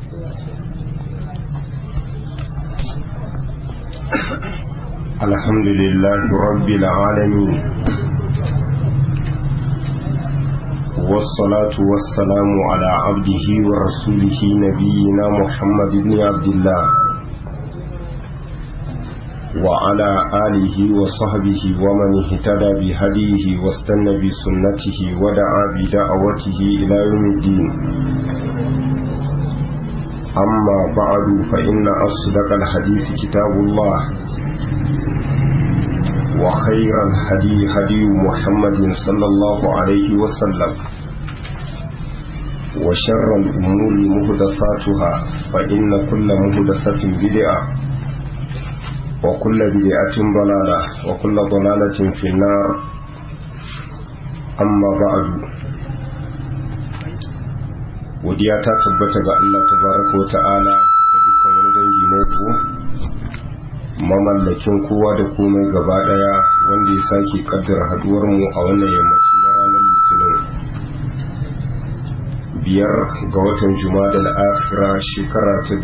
الحمد لله رب العالمين والصلاة والسلام على عبده ورسوله نبينا محمد بن عبد الله وعلى آله وصحبه ومن اهتدى بهديه واستنى بسنته ودعا بدعوته إلى يوم الدين أما بعد فإن أصدق الحديث كتاب الله وخير الهدي هدي محمد صلى الله عليه وسلم وشر الأمور مهدثاتها فإن كل مهدثة بدعة وكل بدعة ضلالة وكل ضلالة في النار أما بعد godiya ta tabbata ga Allah tabaraka wa ta'ala da dukkan wani dangi na yabo mamallakin kowa da komai gaba daya wanda ya sake kaddara haduwar mu a wannan yammaci na ranar litinin biyar ga watan juma'a da akhira shekara ta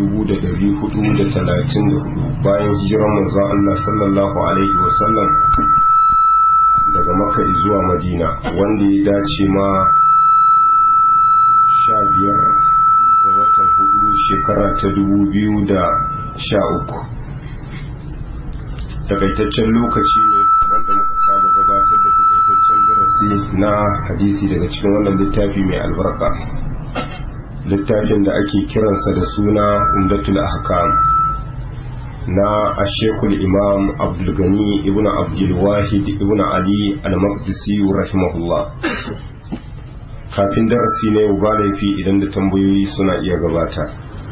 1434 bayan hijirar manzo Allah sallallahu alaihi wasallam daga makka zuwa madina wanda ya dace ma sha biyar ga watan hudu shekara ta dubu biyu da sha uku takaitaccen lokaci ne wanda muka saba gabatar da takaitaccen darasi na hadisi daga cikin wannan littafi mai albarka littafin da ake kiransa da suna umdatul ahkam na ashekul imam abdulgani ibn abdulwahid ibn ali al-maqdisi rahimahullah kafin darasi na yau ba laifi idan da tambayoyi suna iya gabata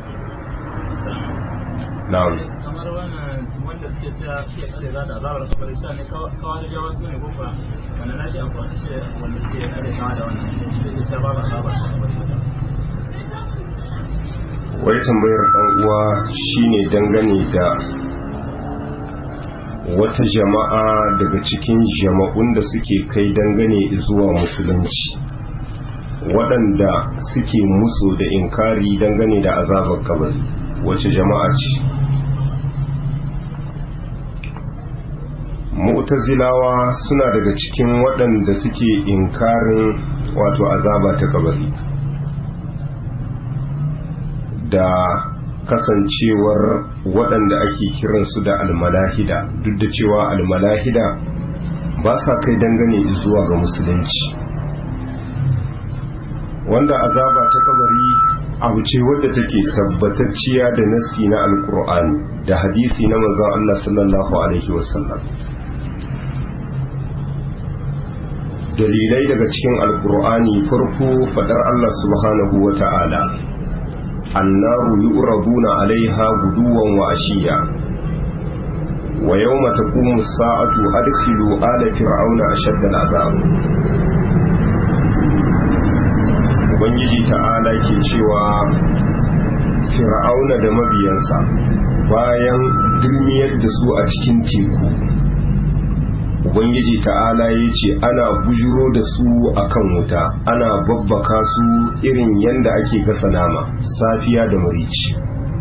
na'am kamar wannan wanda suke cewa suke kare za da azabar kabari cewa ne kawai da jawa su ne ko kuwa wanda na shi amfani ce wanda suke kare kama da wannan shi ne cewa babu azabar kabari wai tambayar ɗan uwa shine dangane da wata jama'a daga cikin jama'un da suke kai dangane zuwa musulunci waɗanda suke musu da inkari dangane da azabar kabari wace jama'a ce mu'tazilawa suna daga cikin waɗanda suke inkarin wato azaba ta kabari da kasancewar waɗanda ake kiransu da almalahida duk da cewa almalahida ba sa kai dangane zuwa ga musulunci wanda azaba ta kabari abu ce wadda take tabbatacciya da nasi na alkur'ani da hadisi na manzon Allah sallallahu alaihi wasallam dalilai daga cikin alkur'ani farko fadar Allah subhanahu wa ta'ala annaru yu'raduna alaiha guduwan wa ashiya wa yawma taqumu as-sa'atu adkhilu ala fir'auna ashadda al-'adab ubangiji ta'ala ke cewa fir'auna da mabiyansa bayan dirmiyar da su a cikin teku ubangiji ta'ala ya ce ana bujuro da su akan wuta ana babbaka su irin yadda ake gasa nama safiya da marici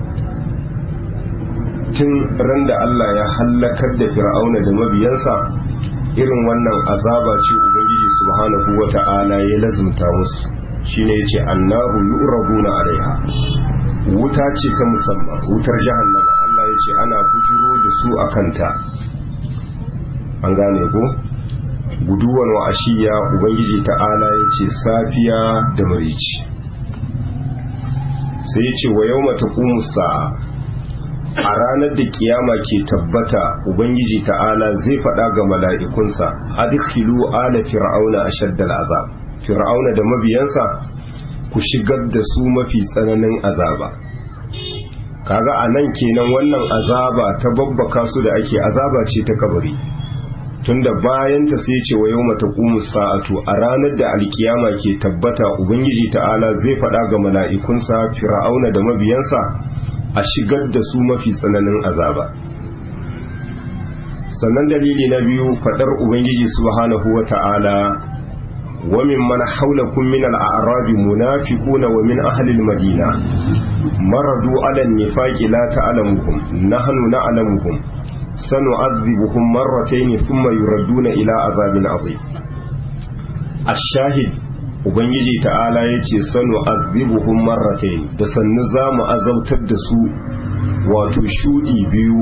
tun ran da Allah ya hallakar da fir'auna da mabiyansa irin wannan azaba ce ubangiji subhanahu wata'ala ya lazumta musu shine yace annaru yu'raduna alaiha wuta ce ta musamman wutar jahannama Allah yace ana bujuro da su akanta an gane ko guduwan wa ashiya ubangiji ta'ala yace safiya da marici sai yace wa yawma taqumu sa'a a ranar da kiyama ke tabbata ubangiji ta'ala zai faɗa ga mala'ikunsa adkhilu ala fir'auna ashaddal azab fir'auna da mabiyansa ku shigar da su mafi tsananin azaba kaga a nan kenan wannan azaba ta babbaka su da ake azaba ce ta kabari tunda bayan ta sai ce wa yau mata sa'atu a ranar da alkiyama ke tabbata ubangiji ta'ala zai faɗa ga mala'ikunsa fir'auna da mabiyansa a shigar da su mafi tsananin azaba sannan dalili na biyu faɗar ubangiji subhanahu wa ta'ala ومن من حولكم من الأعراب منافقون ومن أهل المدينة مردوا على النفاق لا تعلمهم نحن نعلمهم سنعذبهم مرتين ثم يردون إلى عذاب عظيم الشاهد Ubangiji ta'ala ya ce sanu azibuhum marratain da sannu za mu azabtar da su wato shudi biyu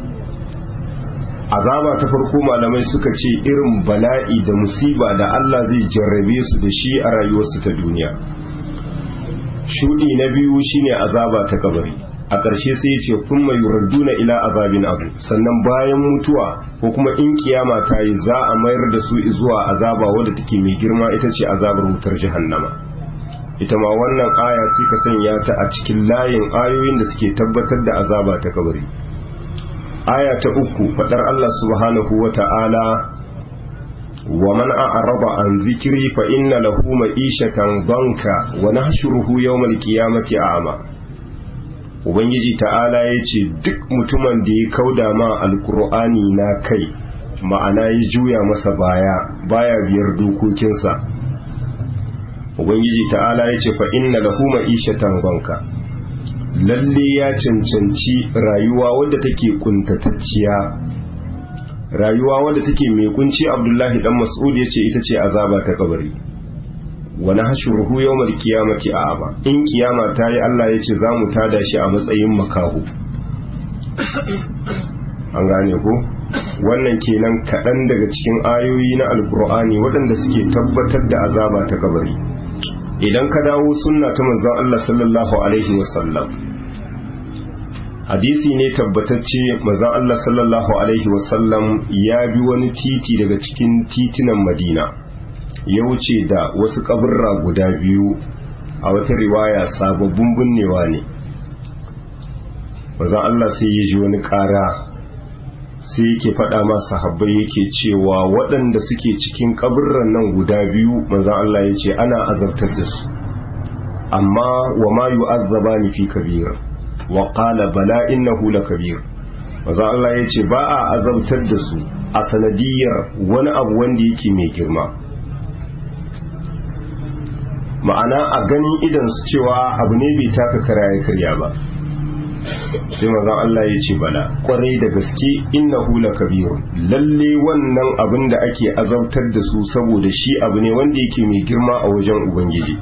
azaba ta farko malamai suka ce irin bala'i da musiba da Allah zai jarrabe su da shi a rayuwarsu ta duniya shudi na biyu shine azaba ta kabari a ƙarshe sai ya ce kun mai yurduna ila azabin abu sannan bayan mutuwa ko kuma in kiyama ta yi za a mayar da su zuwa azaba wadda take mai girma ita ce azabar wutar jahannama ita ma wannan aya suka sanya ta a cikin layin ayoyin da suke tabbatar da azaba ta kabari aya ta uku fadar Allah subhanahu wa ta'ala wa man a'rada an zikri fa inna lahu ma'ishatan banka wa nahshuruhu yawmal qiyamati a'ma ubangiji ta'ala yace duk mutumin da ya kauda ma alqur'ani na kai ma'ana ya juya masa baya baya biyar dokokinsa ubangiji ta'ala yace fa inna lahu ma'ishatan banka lalle ya cancanci rayuwa wadda take kuntatacciya rayuwa wadda take mai kunci abdullahi dan mas'ud yace ita ce azaba ta kabari wa nahshuruhu yawmal qiyamati a'ama in kiyama ta yi Allah yace za mu tada shi a matsayin makahu an gane ko wannan kenan kaɗan daga cikin ayoyi na alkur'ani waɗanda suke tabbatar da azaba ta kabari idan ka dawo sunna ta manzon Allah sallallahu alaihi wasallam hadisi ne tabbatacce manzon Allah sallallahu alaihi wasallam ya bi wani titi daga cikin titinan Madina ya wuce da wasu kaburra guda biyu a wata riwaya sababbin binnewa ne manzon Allah sai ya ji wani ƙara sai yake faɗa ma sahabbai yake cewa waɗanda suke cikin kaburran nan guda biyu manzon Allah ya ce ana azabtar da su amma wa ma yu'azzabani fi kabir wa qala bala innahu lakabir manzon Allah ya ce ba a azabtar da su a sanadiyar wani abu wanda yake mai girma ma'ana a ganin idan su cewa abu ne bai taka kara ya karya ba sai mazan Allah ya ce bala kwarai da gaske innahu lakabirun lalle wannan abin da ake azabtar da su saboda shi abu ne wanda yake mai girma a wajen ubangiji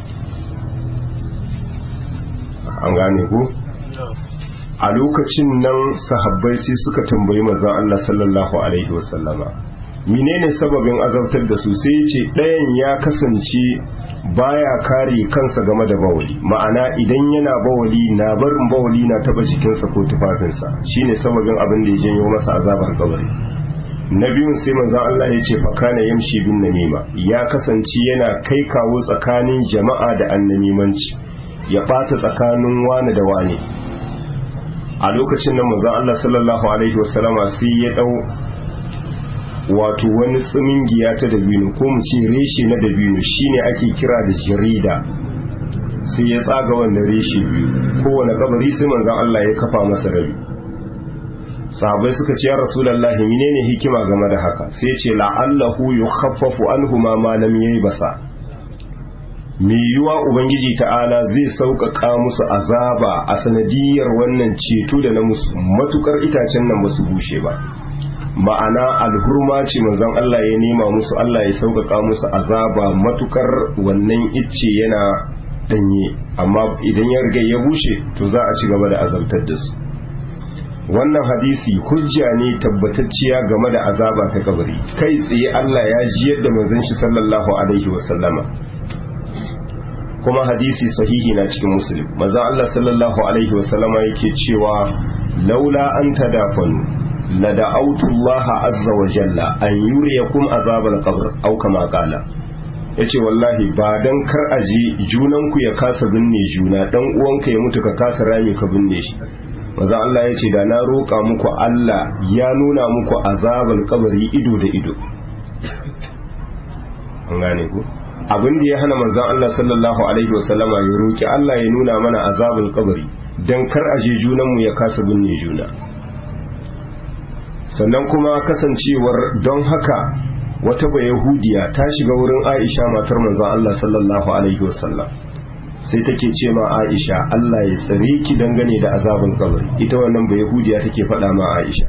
an gane ku a lokacin nan sahabbai sai suka tambayi mazan Allah sallallahu alaihi wasallama menene sababin azabtar da su sai ce ɗayan ya kasance baya kare kansa game da bawali ma'ana idan yana bawali na barin bawali na taba jikinsa ko tufafinsa shine sababin abin da ya janyo masa azabar kabari na biyun sai manzon Allah ya ce fakana yamshi bin namima ya kasance yana kai kawo tsakanin jama'a da annamimanci ya ɓata tsakanin wani da wani a lokacin nan manzon Allah sallallahu alaihi wasallama sai ya dau wato wani tsimingiya ta dabino ko mu ce reshe na dabino shine ake kira da jarida sai ya tsaga wannan reshe biyu kowane kabari sai manzon Allah ya kafa masa rabi sahabbai suka ce ya rasulullahi menene hikima game da haka sai ce la'allahu yukhaffafu anhuma ma lam basa. me yiwa ubangiji ta'ala zai sauƙaƙa musu azaba a sanadiyar wannan ceto da na musu matukar itacen nan basu bushe ba ma'ana alhurma ce manzon Allah ya nema musu Allah ya sauƙaƙa musu azaba matukar wannan icce yana danye amma idan ya riga ya bushe to za a ci gaba da azabtar da su wannan hadisi hujja ne tabbatacciya game da azaba ta kabari kai tsaye Allah ya ji yadda manzon shi sallallahu alaihi wasallama kuma hadisi sahihi na cikin muslim manzon Allah sallallahu alaihi wasallama yake cewa laula an tadafanu lada'autu Allah azza wa jalla an yuriyakum azabal qabr aw kama qala yace wallahi ba dan kar aje junan ku ya kasa binne juna dan uwanka ya mutu ka kasa rami ka binne shi maza Allah yace da na roƙa muku Allah ya nuna muku azabal qabri ido da ido an gane ku abin da ya hana manzon Allah sallallahu alaihi wasallama ya roki Allah ya nuna mana azabul qabri dan kar aje junan mu ya kasa binne juna sannan kuma kasancewar don haka wata ba yahudiya ta shiga wurin aisha matar manzon Allah sallallahu alaihi wasallam sai take ce ma aisha Allah ya tsare ki dangane da azabin kabari ita wannan ba yahudiya take faɗa ma aisha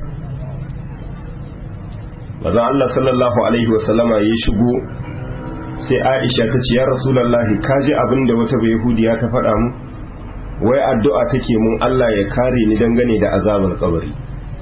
manzon Allah sallallahu alaihi wasallama ya shigo sai aisha ta ce ya rasulullahi kaji abin da wata ba yahudiya ta faɗa mu wai addu'a take mun Allah ya kare ni dangane da azabar kabari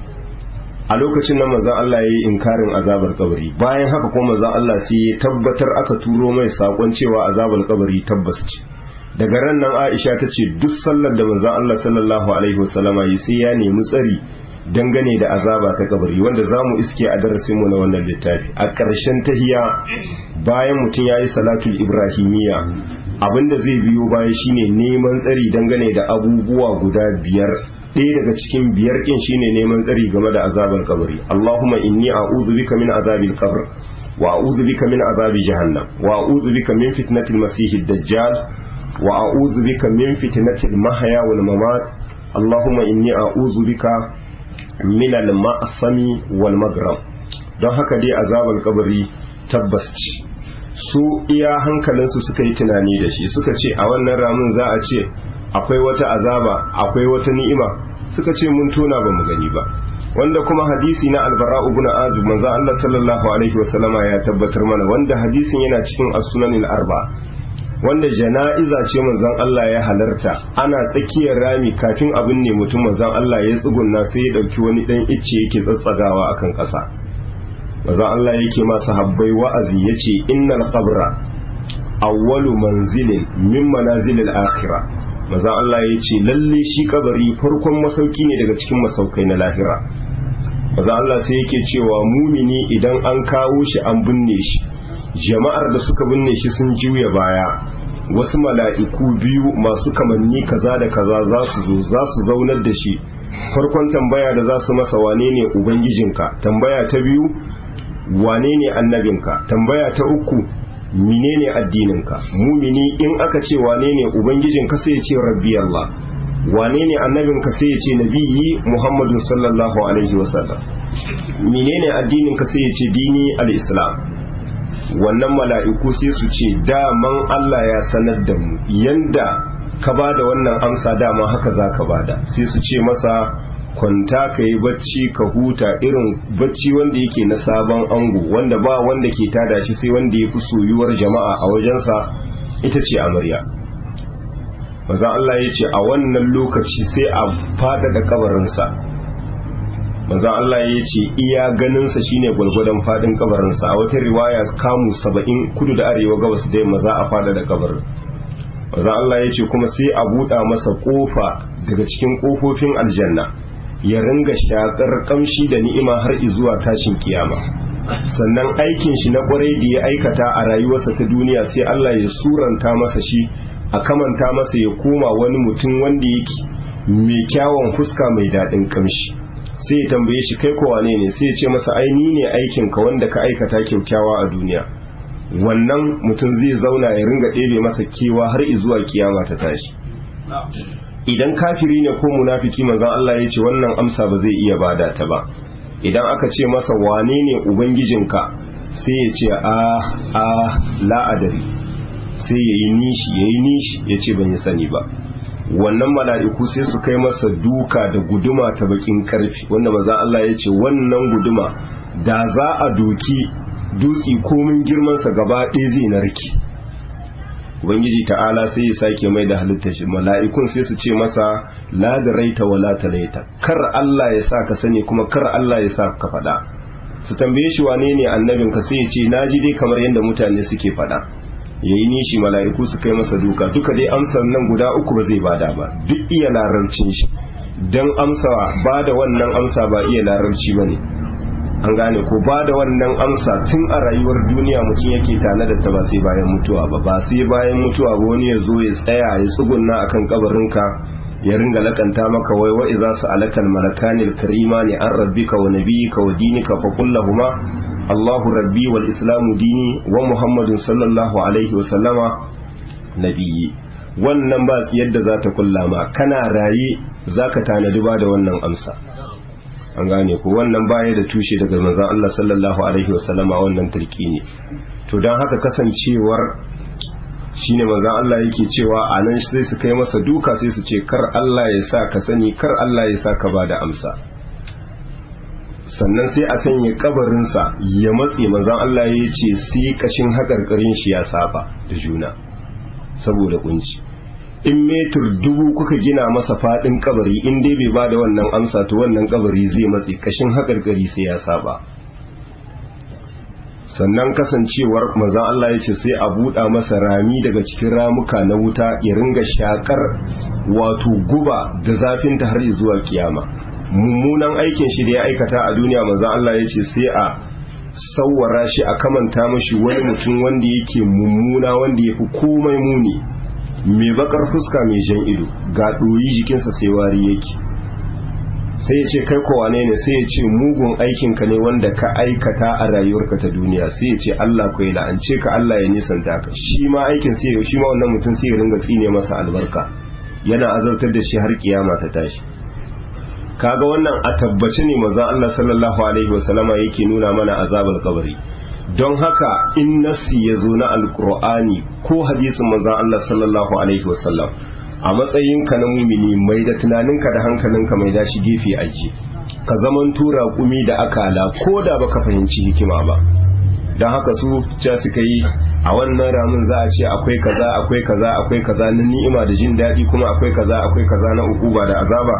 a lokacin nan manzon Allah yayi inkarin azabar kabari bayan haka kuma manzon Allah sai ya tabbatar aka turo mai sakon cewa azabar kabari tabbas ce daga ran nan Aisha ta ce duk sallar da manzon Allah sallallahu alaihi wasallama yi sai ya nemi tsari dangane da azaba ta kabari wanda zamu iske a darasin mu na wannan littafi a ƙarshen tahiya bayan mutum yayi salatul ibrahimiyya abinda zai biyo baya shine neman tsari dangane da abubuwa guda biyar ɗaya daga cikin biyar kin shine neman tsari game da azabar kabari Allahumma inni a'udhu bika min azabil qabr wa a'udhu bika min azabi jahannam wa a'udhu bika min fitnatil masiihid dajjal wa a'udhu bika min fitnatil mahya wal mamat Allahumma inni a'udhu bika min al ma'sami wal maghram don haka dai azabar kabari tabbas ce su iya hankalinsu suka yi tunani da shi suka ce a wannan ramin za a ce akwai wata azaba akwai wata ni'ima suka ce mun tona ba mu gani ba wanda kuma hadisi na albara ibn azib manzo Allah sallallahu alaihi wasallama ya tabbatar mana wanda hadisin yana cikin as-sunanin arba wanda jana'iza ce manzon Allah ya halarta ana tsakiyar rami kafin abin ne mutum manzon Allah ya tsugunna sai ya dauki wani dan icce yake tsatsagawa akan kasa manzon Allah yake ma sahabbai wa'azi yace innal qabra awwalu manzilin min manazilil akhirah maza Allah ya ce lalle shi kabari farkon masauki ne daga cikin masaukai na lahira maza Allah sai yake cewa mumini idan an kawo shi an binne shi jama'ar da suka binne shi sun juya baya wasu mala'iku biyu masu kamanni kaza da kaza za su zo za su zaunar da shi farkon tambaya da za su masa wane ne ubangijinka tambaya ta biyu wane ne annabinka tambaya ta uku menene addininka mumini in aka ce wane ne ubangijinka sai ya ce rabbi Allah wane ne annabinka sai ya ce nabiyyi Muhammadu sallallahu alaihi wasallam menene addininka sai ya ce dini al-islam wannan mala'iku sai su ce daman Allah ya sanar da mu yanda ka bada wannan amsa dama haka za ka bada sai su ce masa kwanta ka yi bacci ka huta irin bacci wanda yake na sabon ango wanda ba wanda ke tada shi sai wanda ya fi soyuwar jama'a a wajensa ita ce amarya maza Allah ya ce a wannan lokaci sai a fadada kabarinsa maza Allah ya ce iya ganinsa shine gwalgwadon fadin kabarinsa a wata riwaya kamu saba'in kudu da arewa gabas da yamma za a fadada kabarin maza Allah ya ce kuma sai a buɗa masa ƙofa daga cikin ƙofofin aljanna ya ringa shakar kamshi da ni'ima har zuwa tashin kiyama sannan aikin shi na kwarai da ya aikata a rayuwarsa ta duniya sai Allah ya suranta masa shi a kamanta masa ya koma wani mutum wanda yake mai kyawun fuska mai daɗin kamshi sai ya tambaye shi kai kowa ne sai ya ce masa ai ni ne aikin ka wanda ka aikata kyaukyawa a duniya wannan mutum zai zauna ya ringa ɗebe masa kewa har zuwa kiyama ta tashi idan kafiri ne ko munafiki manzon Allah ya ce wannan amsa ba zai iya bada ta ba idan aka ce masa wane ne ubangijinka sai ya ce a a la'adari sai ya yi nishi ya yi nishi ya ce ban yi sani ba wannan mala'iku sai su kai masa duka da guduma ta bakin karfi wanda manzon Allah ya ce wannan guduma da za a doki dutsi komin girmansa gaba ɗaya zai narki ubangiji ta'ala sai ya sake mai da halittar shi mala'ikun sai su ce masa la da raita wa la talaita kar Allah ya sa ka sani kuma kar Allah ya sa ka faɗa su tambaye shi wane ne annabin ka sai ya ce naji dai kamar yadda mutane suke faɗa yayi nishi mala'iku su kai masa duka duka dai amsar nan guda uku ba zai bada ba duk iya larabcin shi dan amsa ba da wannan amsa ba iya larabci bane an gane ko ba da wannan amsa tun a rayuwar duniya mutum yake tana da ta ba sai bayan mutuwa ba ba sai bayan mutuwa ba wani ya zo ya tsaya ya tsugunna akan kabarinka ya ringa lakanta maka wai wa idza sa'alakal malakani al-karimani an rabbika wa nabiyyika wa dinika fa qul lahumu Allahu rabbi wal islamu dini wa Muhammadun sallallahu alaihi wa sallama nabiyyi wannan ba yadda za ta kulla ma kana raye zaka tanadi ba da wannan amsa an gane ko wannan baya da tushe daga manzon Allah sallallahu alaihi wasallama wannan turki ne to don haka kasancewar shine manzon Allah yake cewa a nan sai su kai masa duka sai su ce kar Allah ya sa ka sani kar Allah ya sa ka ba da amsa sannan sai a sanya kabarinsa ya matse manzon Allah ya ce sai kashin haƙarƙarin shi ya saba da juna saboda kunci in metur dubu kuka gina masa fadin kabari in dai bai ba da wannan amsa to wannan kabari zai matse kashin haƙarƙari sai ya saba sannan kasancewar manzon Allah ya ce sai a buɗa masa rami daga cikin ramuka na wuta ya ringa shakar wato guba da zafinta har zuwa kiyama mummunan aikin shi da ya aikata a duniya manzon Allah ya ce sai a sawwara shi a kamanta mashi wani mutum wanda yake mummuna wanda ya fi komai muni mai bakar fuska mai jan ido ga ɗoyi jikinsa sai wari yake sai ya ce kai kowa ne sai ya ce mugun aikinka ne wanda ka aikata a rayuwarka ta duniya sai ya ce Allah ku yi la'ance ka Allah ya nisanta ka shi ma aikin sai shi ma wannan mutum sai ya ringa tsine masa albarka yana azartar da shi har kiyama ta tashi kaga wannan a tabbace ne manzon Allah sallallahu alaihi wasallama yake nuna mana azabul kabari don haka in nasi ya zo na alkur'ani ko hadisin manzon Allah sallallahu alaihi wasallam a matsayinka na mumini mai da tunaninka da hankalinka mai dashi gefe aji ka zaman tura kumi da akala ko da baka fahimci hikima ba don haka su ca suka yi a wannan ramin za a ce akwai kaza akwai kaza akwai kaza na ni'ima da jin daɗi kuma akwai kaza akwai kaza na ukuba da azaba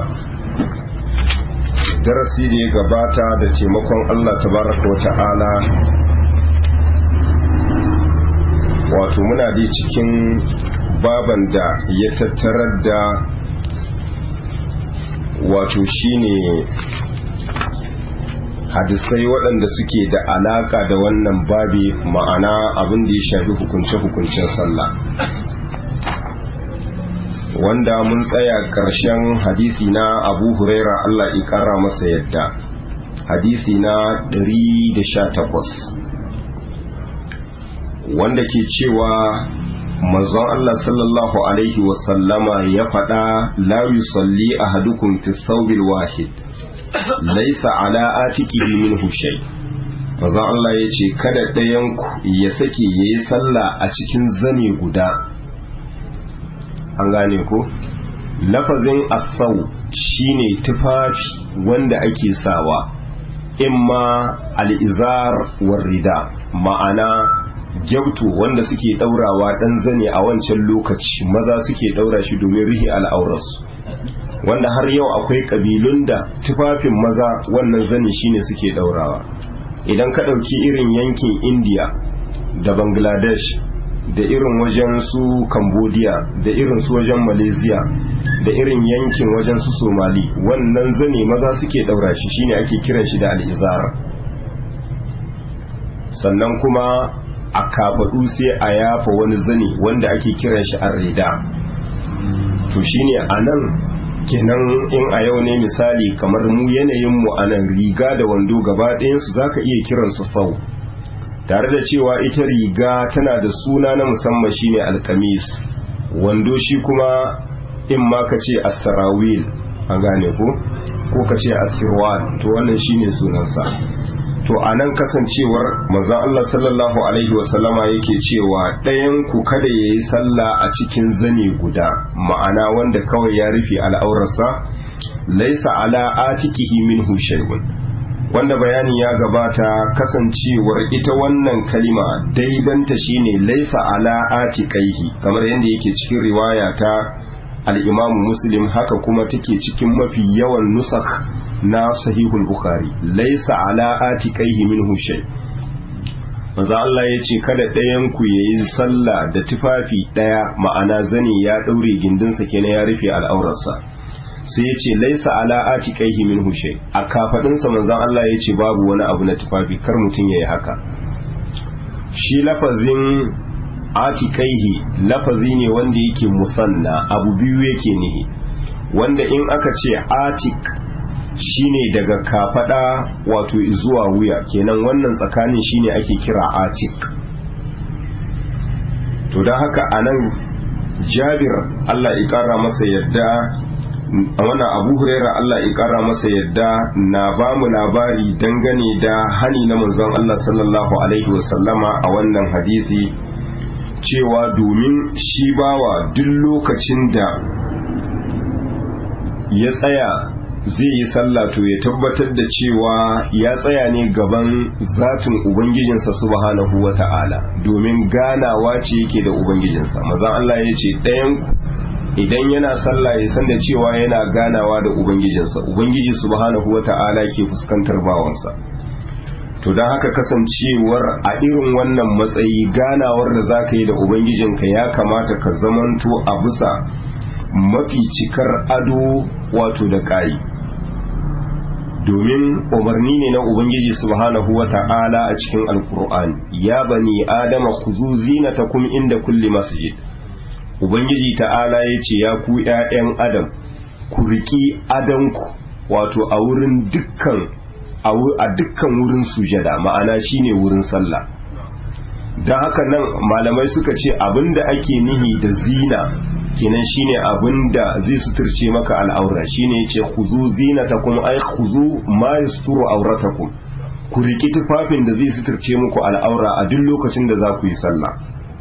darasi da ya gabata da taimakon Allah tabaraka wa ta'ala wato muna dai cikin baban da ya tattarar da wato shine hadisai waɗanda suke da alaka da wannan babi ma'ana abin da ya shafi hukunce-hukuncen sallah wanda mun tsaya ƙarshen hadisi na abu huraira Allah ya ƙara masa yadda hadisi na 118 wanda ke cewa manzon Allah sallallahu alaihi wasallama ya faɗa la yusalli ahadukum fi thawbil wahid laysa ala atiqihi minhu shay manzon Allah ya ce kada ɗayan ku ya sake yayi sallah a cikin zane guda an gane ko lafazin asau shine tufafi wanda ake sawa imma al'izar war rida ma'ana gyautu wanda suke daurawa dan zane a wancan lokaci maza suke daura shi domin rihi al'aurarsu wanda har yau akwai kabilun da tufafin maza wannan zane shine suke daurawa idan ka ɗauki irin yankin india da bangladesh da irin wajen su cambodia da irin su wajen malaysia da irin yankin wajen su somali wannan zane maza suke daura shi shine ake kiran shi da al'izara sannan kuma a kafaɗu sai a yafa wani zane wanda ake kiran shi arreda to shine a nan kenan in a yau ne misali kamar mu yanayin mu a nan riga da wando gaba ɗayansu za ka iya kiransu sau tare da cewa ita riga tana da suna na musamman shine alkamis wando shi kuma in ma ka ce asarawil an gane ko ko ka ce asirwan to wannan shine sunansa to a nan kasancewar manzon Allah sallallahu alaihi wasallama yake cewa ɗayan ku kada ya yi sallah a cikin zane guda ma'ana wanda kawai ya rufe al'aurarsa laisa ala atikihi minhu shay'un wanda bayani ya gabata kasancewar ita wannan kalima daidanta shine laisa ala atiqaihi kamar yadda yake cikin riwaya ta al-Imam Muslim haka kuma take cikin mafi yawan nusakh na sahihul Bukhari laisa ala atiqaihi minhu shay Maza Allah ya ce kada ɗayan ku yayi sallah da tufafi ɗaya ma'ana zani ya ɗaure gindinsa kenan ya rufe al'aurarsa sai ya ce laisa ala atiqaihi min hushay a kafadinsa manzon Allah ya ce babu wani abu na tufafi kar mutum yayi haka shi lafazin atiqaihi lafazi ne wanda yake musanna abu biyu yake nihi wanda in aka ce atik shine daga kafada wato zuwa wuya kenan wannan tsakanin shine ake kira atik to don haka anan jabir Allah ya kara masa yadda wannan abu huraira Allah ya kara masa yadda na ba mu labari dangane da hani na manzon Allah sallallahu alaihi wasallama a wannan hadisi cewa domin shi bawa duk lokacin da ya tsaya zai yi sallah to ya tabbatar da cewa ya tsaya ne gaban zatin ubangijinsa subhanahu wa ta'ala domin ganawa ce yake da ubangijinsa mazan Allah ya ce ɗayanku idan yana sallah ya san da cewa yana ganawa da ubangijinsa ubangiji subhanahu wa ta'ala ke fuskantar bawansa to don haka kasancewar a irin wannan matsayi ganawar da za ka yi da ubangijinka ya kamata ka zamanto a bisa mafi cikar ado wato da ƙari domin umarni ne na ubangiji subhanahu wa ta'ala a cikin alkur'ani ya bani adama kuzu zinatakum inda kulli masjid ubangiji ta'ala ya ce ya ku 'ya'yan adam ku riki adanku wato a wurin dukkan a dukkan wurin sujada ma'ana shine wurin sallah don haka nan malamai suka ce abinda ake nihi da zina kenan shine abinda zai suturce maka al'aura shine yace khuzu zinatakum ay khuzu ma yasturu auratakum ku riki tufafin da zai suturce muku al'aura a duk lokacin da za ku yi sallah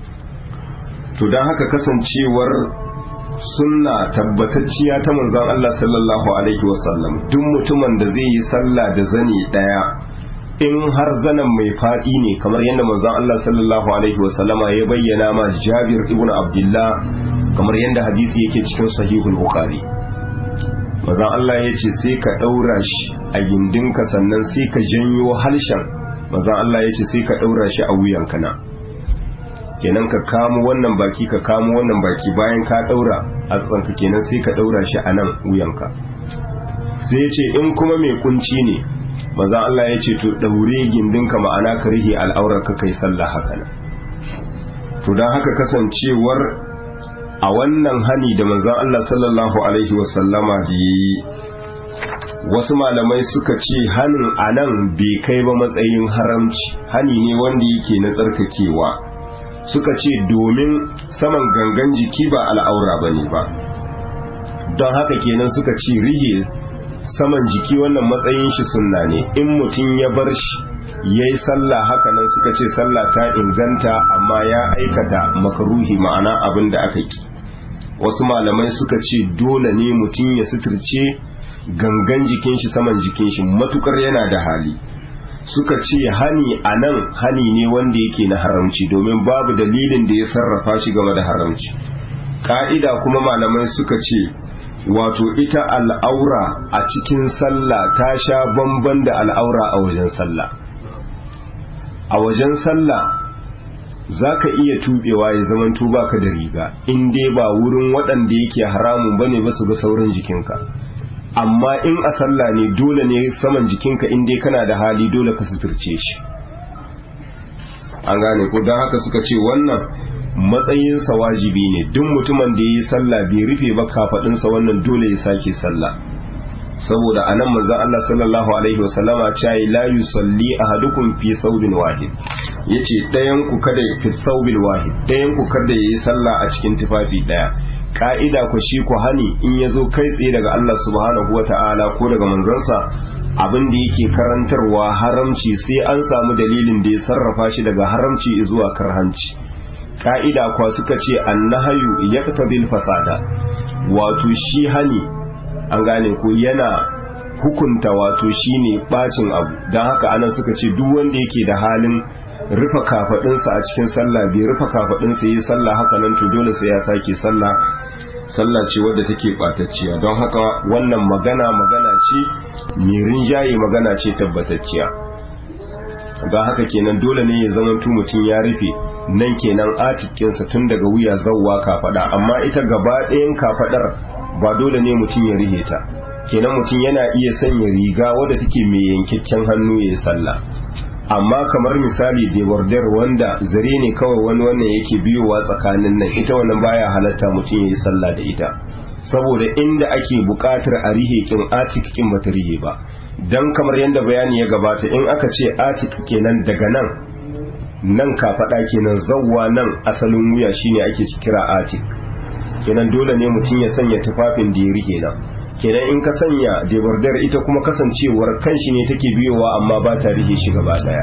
to don haka kasancewar sunna tabbatacciya ta manzon Allah sallallahu alaihi wasallam duk mutumin da zai yi sallah da zani daya in har zanen mai faɗi ne kamar yadda manzon Allah sallallahu alaihi wasallama ya bayyana ma Jabir ibn Abdullah kamar yadda hadisi yake cikin sahihul Bukhari manzon Allah ya ce sai ka ɗaura shi a gindinka sannan sai ka janyo halshen manzon Allah ya ce sai ka ɗaura shi a wuyanka na kenan ka kamo wannan baki ka kamo wannan baki bayan ka ɗaura a tsanka kenan sai ka ɗaura shi a nan wuyanka sai ya ce in kuma mai kunci ne manzan Allah ya ce to daure gindinka ma'ana ka rihe al'aurar ka kai sallah haka nan to don haka kasancewar a wannan hani da manzan Allah sallallahu alaihi wasallama da yi wasu malamai suka ce hanin a nan bai kai ba matsayin haramci hani ne wanda yake na tsarkakewa suka ce domin saman gangan jiki ba al'aura ba ne ba don haka kenan suka ce rihe saman jiki wannan matsayin shi sunna ne in mutum ya bar shi ya yi sallah haka nan suka ce sallah ta inganta amma ya aikata makaruhi ma'ana abin da aka ki wasu malamai suka ce dole ne mutum ya suturce gangan jikin shi saman jikin shi matukar yana da hali suka ce hani a nan hani ne wanda yake na haramci domin babu dalilin da ya sarrafa shi game da haramci ka'ida kuma malamai suka ce wato ita al'aura a cikin sallah ta sha bamban da al'aura a wajen sallah a wajen sallah za ka iya tubewa ya zaman tuba ka da riga in dai ba wurin waɗanda yake haramun bane ba su ga sauran jikinka amma in a sallah ne dole ne saman jikinka in dai kana da hali dole ka suturce shi an gane ko don haka suka ce wannan matsayinsa wajibi ne duk mutumin da ya yi sallah bai rufe ba kafaɗinsa wannan dole ya sake sallah saboda a nan manzan Allah sallallahu alaihi wasallama cewa la yusalli ahadukum fi saubin wahid yace ɗayan ku kada fi saubil wahid ɗayan ku kada yayi sallah a cikin tufafi ɗaya ka'ida ku shi ku hani in ya zo kai tsaye daga Allah subhanahu wata'ala ko daga manzansa abin da yake karantarwa haramci sai an samu dalilin da ya sarrafa shi daga haramci zuwa karhanci ka'ida kwa suka ce annahayu yaktabil fasada wato shi hani an gane ko yana hukunta wato shine bacin abu don haka anan suka ce duk wanda yake da halin rufe kafadinsa a cikin sallah bai rufe kafadinsa yi sallah haka nan to dole sai ya sake sallah sallah ce wadda take batacciya don haka wannan magana magana ce mai rinjaye magana ce tabbatacciya don haka kenan dole ne ya zama mutum ya rufe nan kenan atikinsa tun daga wuya zawwa kafada amma ita gaba ɗayan kafadar ba dole ne mutum ya rihe ta kenan mutum yana iya sanya riga wadda take mai yankakken hannu ya yi sallah amma kamar misali debordar wanda zare ne kawai wani wannan yake biyowa tsakanin nan ita wannan baya halatta mutum ya yi sallah da ita saboda inda ake buƙatar a rihe kin atik kin bata rihe ba dan kamar yadda bayani ya gabata in aka ce atik kenan daga nan nan kafaɗa kenan zawwa nan asalin wuya shine ake kira atik kenan dole ne mutum ya sanya tufafin da ya rike nan kenan in ka sanya debardar ita kuma kasancewar kanshi ne take biyowa amma ba ta rike shi gaba daya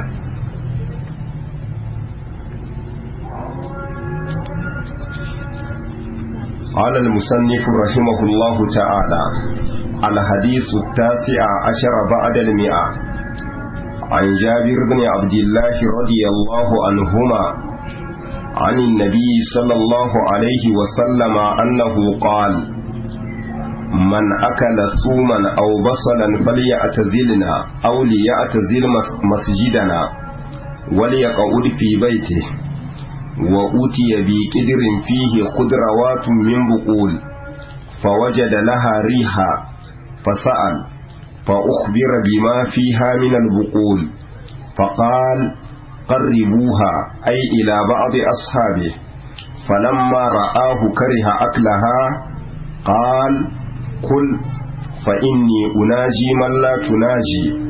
قال المصنف رحمه الله تعالى الحديث التاسع عشر بعد المئة عن جابر بن عبد الله رضي الله عنهما عن النبي صلى الله عليه وسلم أنه قال من أكل ثوما أو بصلا فليعتزلنا أو ليعتزل مسجدنا وليقعد في بيته وأتي بقدر فيه خضروات من بقول فوجد لها ريحا فسأل فأخبر بما فيها من البقول فقال قربوها أي إلى بعض أصحابه فلما رآه كره أكلها قال كل فإني أناجي من لا تناجي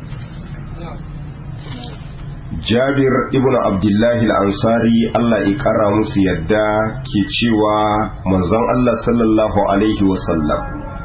jabir ibn abdullahi al-ansari Allah ya kara musu yadda ke cewa manzon Allah sallallahu alaihi wasallam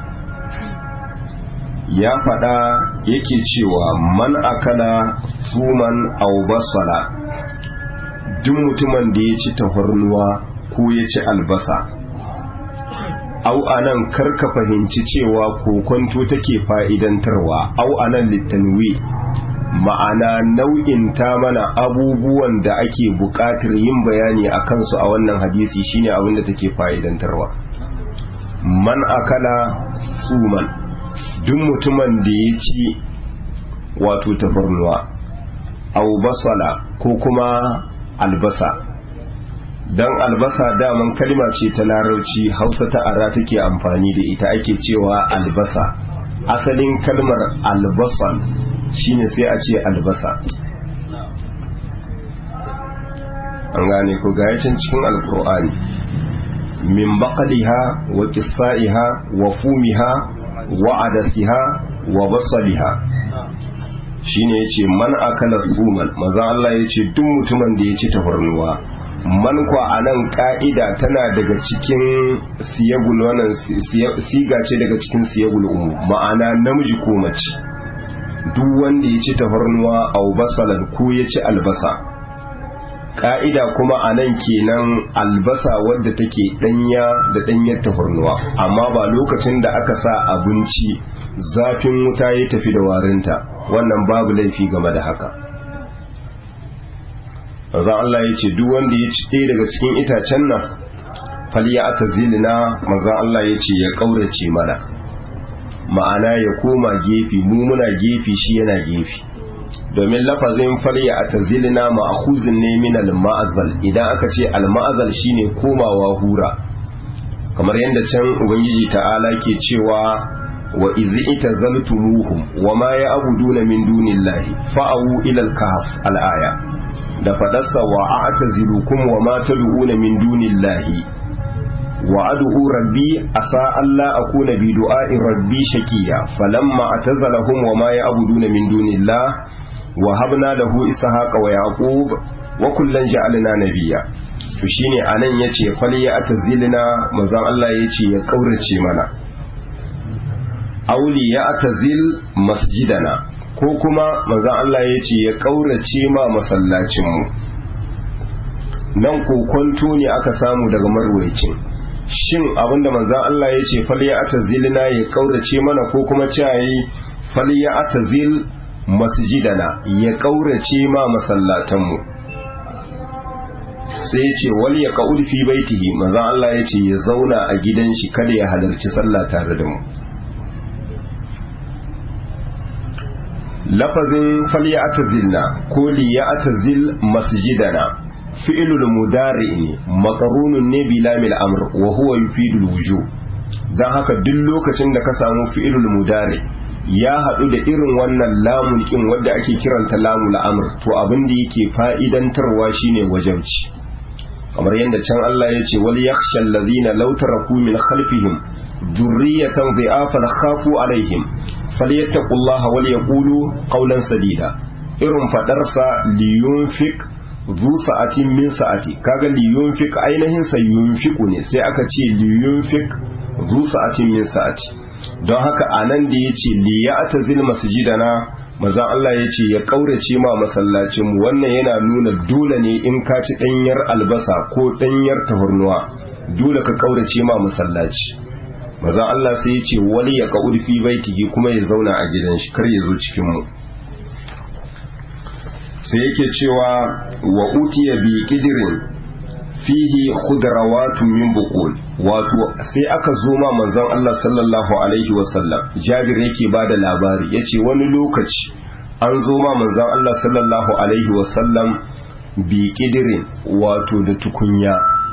ya faɗa yake cewa man akala suman aw basala duk mutumin da ya ci tafarnuwa ko ya ci albasa au anan karka fahimci cewa kokonto take fa'idantarwa au anan littanwi ma'ana nau'in ta mana abubuwan da ake buƙatar yin bayani a kansu a wannan hadisi shine abin da take fa'idantarwa man akala suman duk mutumin da ya ci wato tafarnuwa au basala ko kuma albasa don albasa daman kalma ce ta larauci hausa ta ara take amfani da ita ake cewa albasa asalin kalmar albasan shine sai a ce albasa an gane ko gayacin cikin alkur'ani min baqaliha wa qissaiha wa fumiha wa adasiha wa basaliha shine yace man akala suman maza Allah yace duk mutumin da ya ci tafarnuwa man kwa anan ka'ida tana daga cikin siyagul wannan siga ce daga cikin siyagul umu ma'ana namiji ko mace duk wanda ya ci tafarnuwa au basalan ko ya ci albasa ka'ida kuma a nan kenan albasa wadda take danya da danyar tafarnuwa amma ba lokacin da aka sa abinci zafin wuta ya tafi da warinta wannan babu laifi game da haka Maza Allah ya ce duk wanda ya ci ɗaya daga cikin itacen nan faliya ata zilina maza Allah ya ce ya ƙaurace mana ma'ana ya koma gefe mu muna gefe shi yana gefe domin lafazin falya a tazilina ma'akuzin ne min al-ma'azal idan aka ce al-ma'azal shine komawa hura kamar yadda can ubangiji ta'ala ke cewa wa izi itazaltumuhum wa ma ya'buduna min dunillahi fa'u ila al-kahf al-aya da fadarsa wa a'tazilukum wa ma tad'una min dunillahi wa ad'u rabbi asa alla akuna bi du'a'i rabbi shakiya falamma atazalahum wa ma ya'buduna min dunillah wa habna lahu ishaqa wa yaqub wa kullan ja'alna nabiyya to shine anan yace fali ya atazilna manzon Allah yace ya kaurace mana auli ya atazil masjidana ko kuma manzon Allah yace ya kaurace ma masallacin mu nan kokonto ne aka samu daga marwayacin shin abinda manzan Allah ya ce fal ya atazilna ya kaurace mana ko kuma cayi fal ya atazil masjidana ya kaurace ma masallatanmu sai ya ce wal ya qaul fi baitihi manzan Allah ya ce ya zauna a gidan shi kada ya halarci sallah tare da mu lafazin fal ya atazilna ko li ya atazil masjidana fi'ilul mudari ne makarunun ne bi lamil amr wa huwa yufidul wujub dan haka duk lokacin da ka samu fi'ilul mudari ya haɗu da irin wannan lamun kin wadda ake kiranta lamul amr to abin da yake fa'idantarwa shine wajabci kamar yadda can Allah ya ce wal yakhsha allazina law taraku min khalfihim dhurriyatan dhi'afan khafu alaihim falyattaqullaha wal yaqulu qawlan sadida irin fadarsa liyunfik zu sa'atin min sa'ati kaga li yunfik ainihin sa yunfiku ne sai aka ce li yunfik zu sa'atin min sa'ati don haka a nan da ya ce liya ta zil masjidana maza Allah ya ce ya ƙaurace ma masallacinmu wannan yana nuna dole ne in ka ci ɗanyar albasa ko ɗanyar tafarnuwa dole ka ƙaurace ma masallaci maza Allah sai ya ce wani ya ƙa'ud fi baitihi kuma ya zauna a gidan shi kar ya zo cikin mu sai yake cewa wa utiya bi kidirin fihi khudrawatun min buqul wato sai aka zo ma manzon Allah sallallahu alaihi wasallam Jabir yake bada labari yace wani lokaci an zo ma manzon Allah sallallahu alaihi wasallam bi kidirin wato da tukunya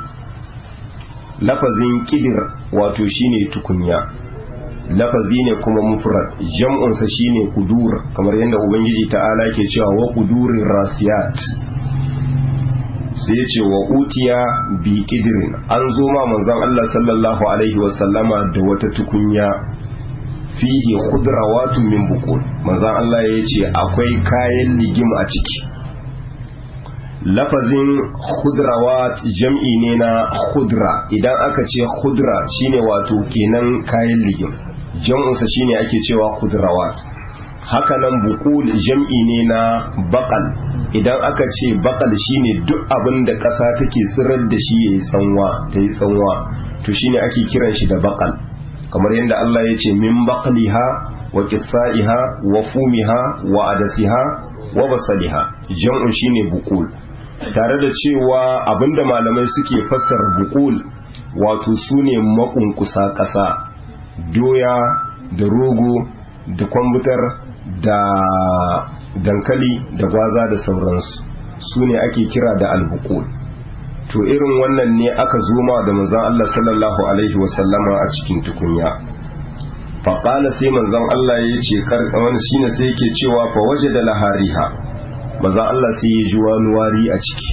lafazin kidir wato shine tukunya lafazi ne kuma mufrad jam'unsa shine kudur kamar yadda ubangiji ta'ala ke cewa wa kudurin rasiyat sai ce wa utiya bi kidirin an zo ma manzon Allah sallallahu alaihi wasallama da wata tukunya fihi khudrawatun min buqul manzon Allah ya ce akwai kayan ligim a ciki lafazin khudrawat jam'i ne na khudra idan aka ce khudra shine wato kenan kayan ligim jam'unsa shine ake cewa khudrawat hakanan bukul jam'i ne na bakal idan aka ce bakal shine duk abin da ƙasa take tsirar da shi yayi tsanwa ta yi tsanwa to shine ake kiran shi da bakal kamar yadda Allah ya ce min baqliha wa qissaiha wa fumiha wa adasiha wa basaliha jam'un shine bukul tare da cewa abinda malamai suke fassara bukul wato sune makunkusa ƙasa doya da rogo da kwambutar da dankali da gwaza da sauransu su ne ake kira da albukul to irin wannan ne aka zoma da manzan Allah sallallahu alaihi wasallama a cikin tukunya faƙala sai manzan Allah ya ce wani shine sai yake cewa fa waje da lahariha manzan Allah sai ya ji wani wari a ciki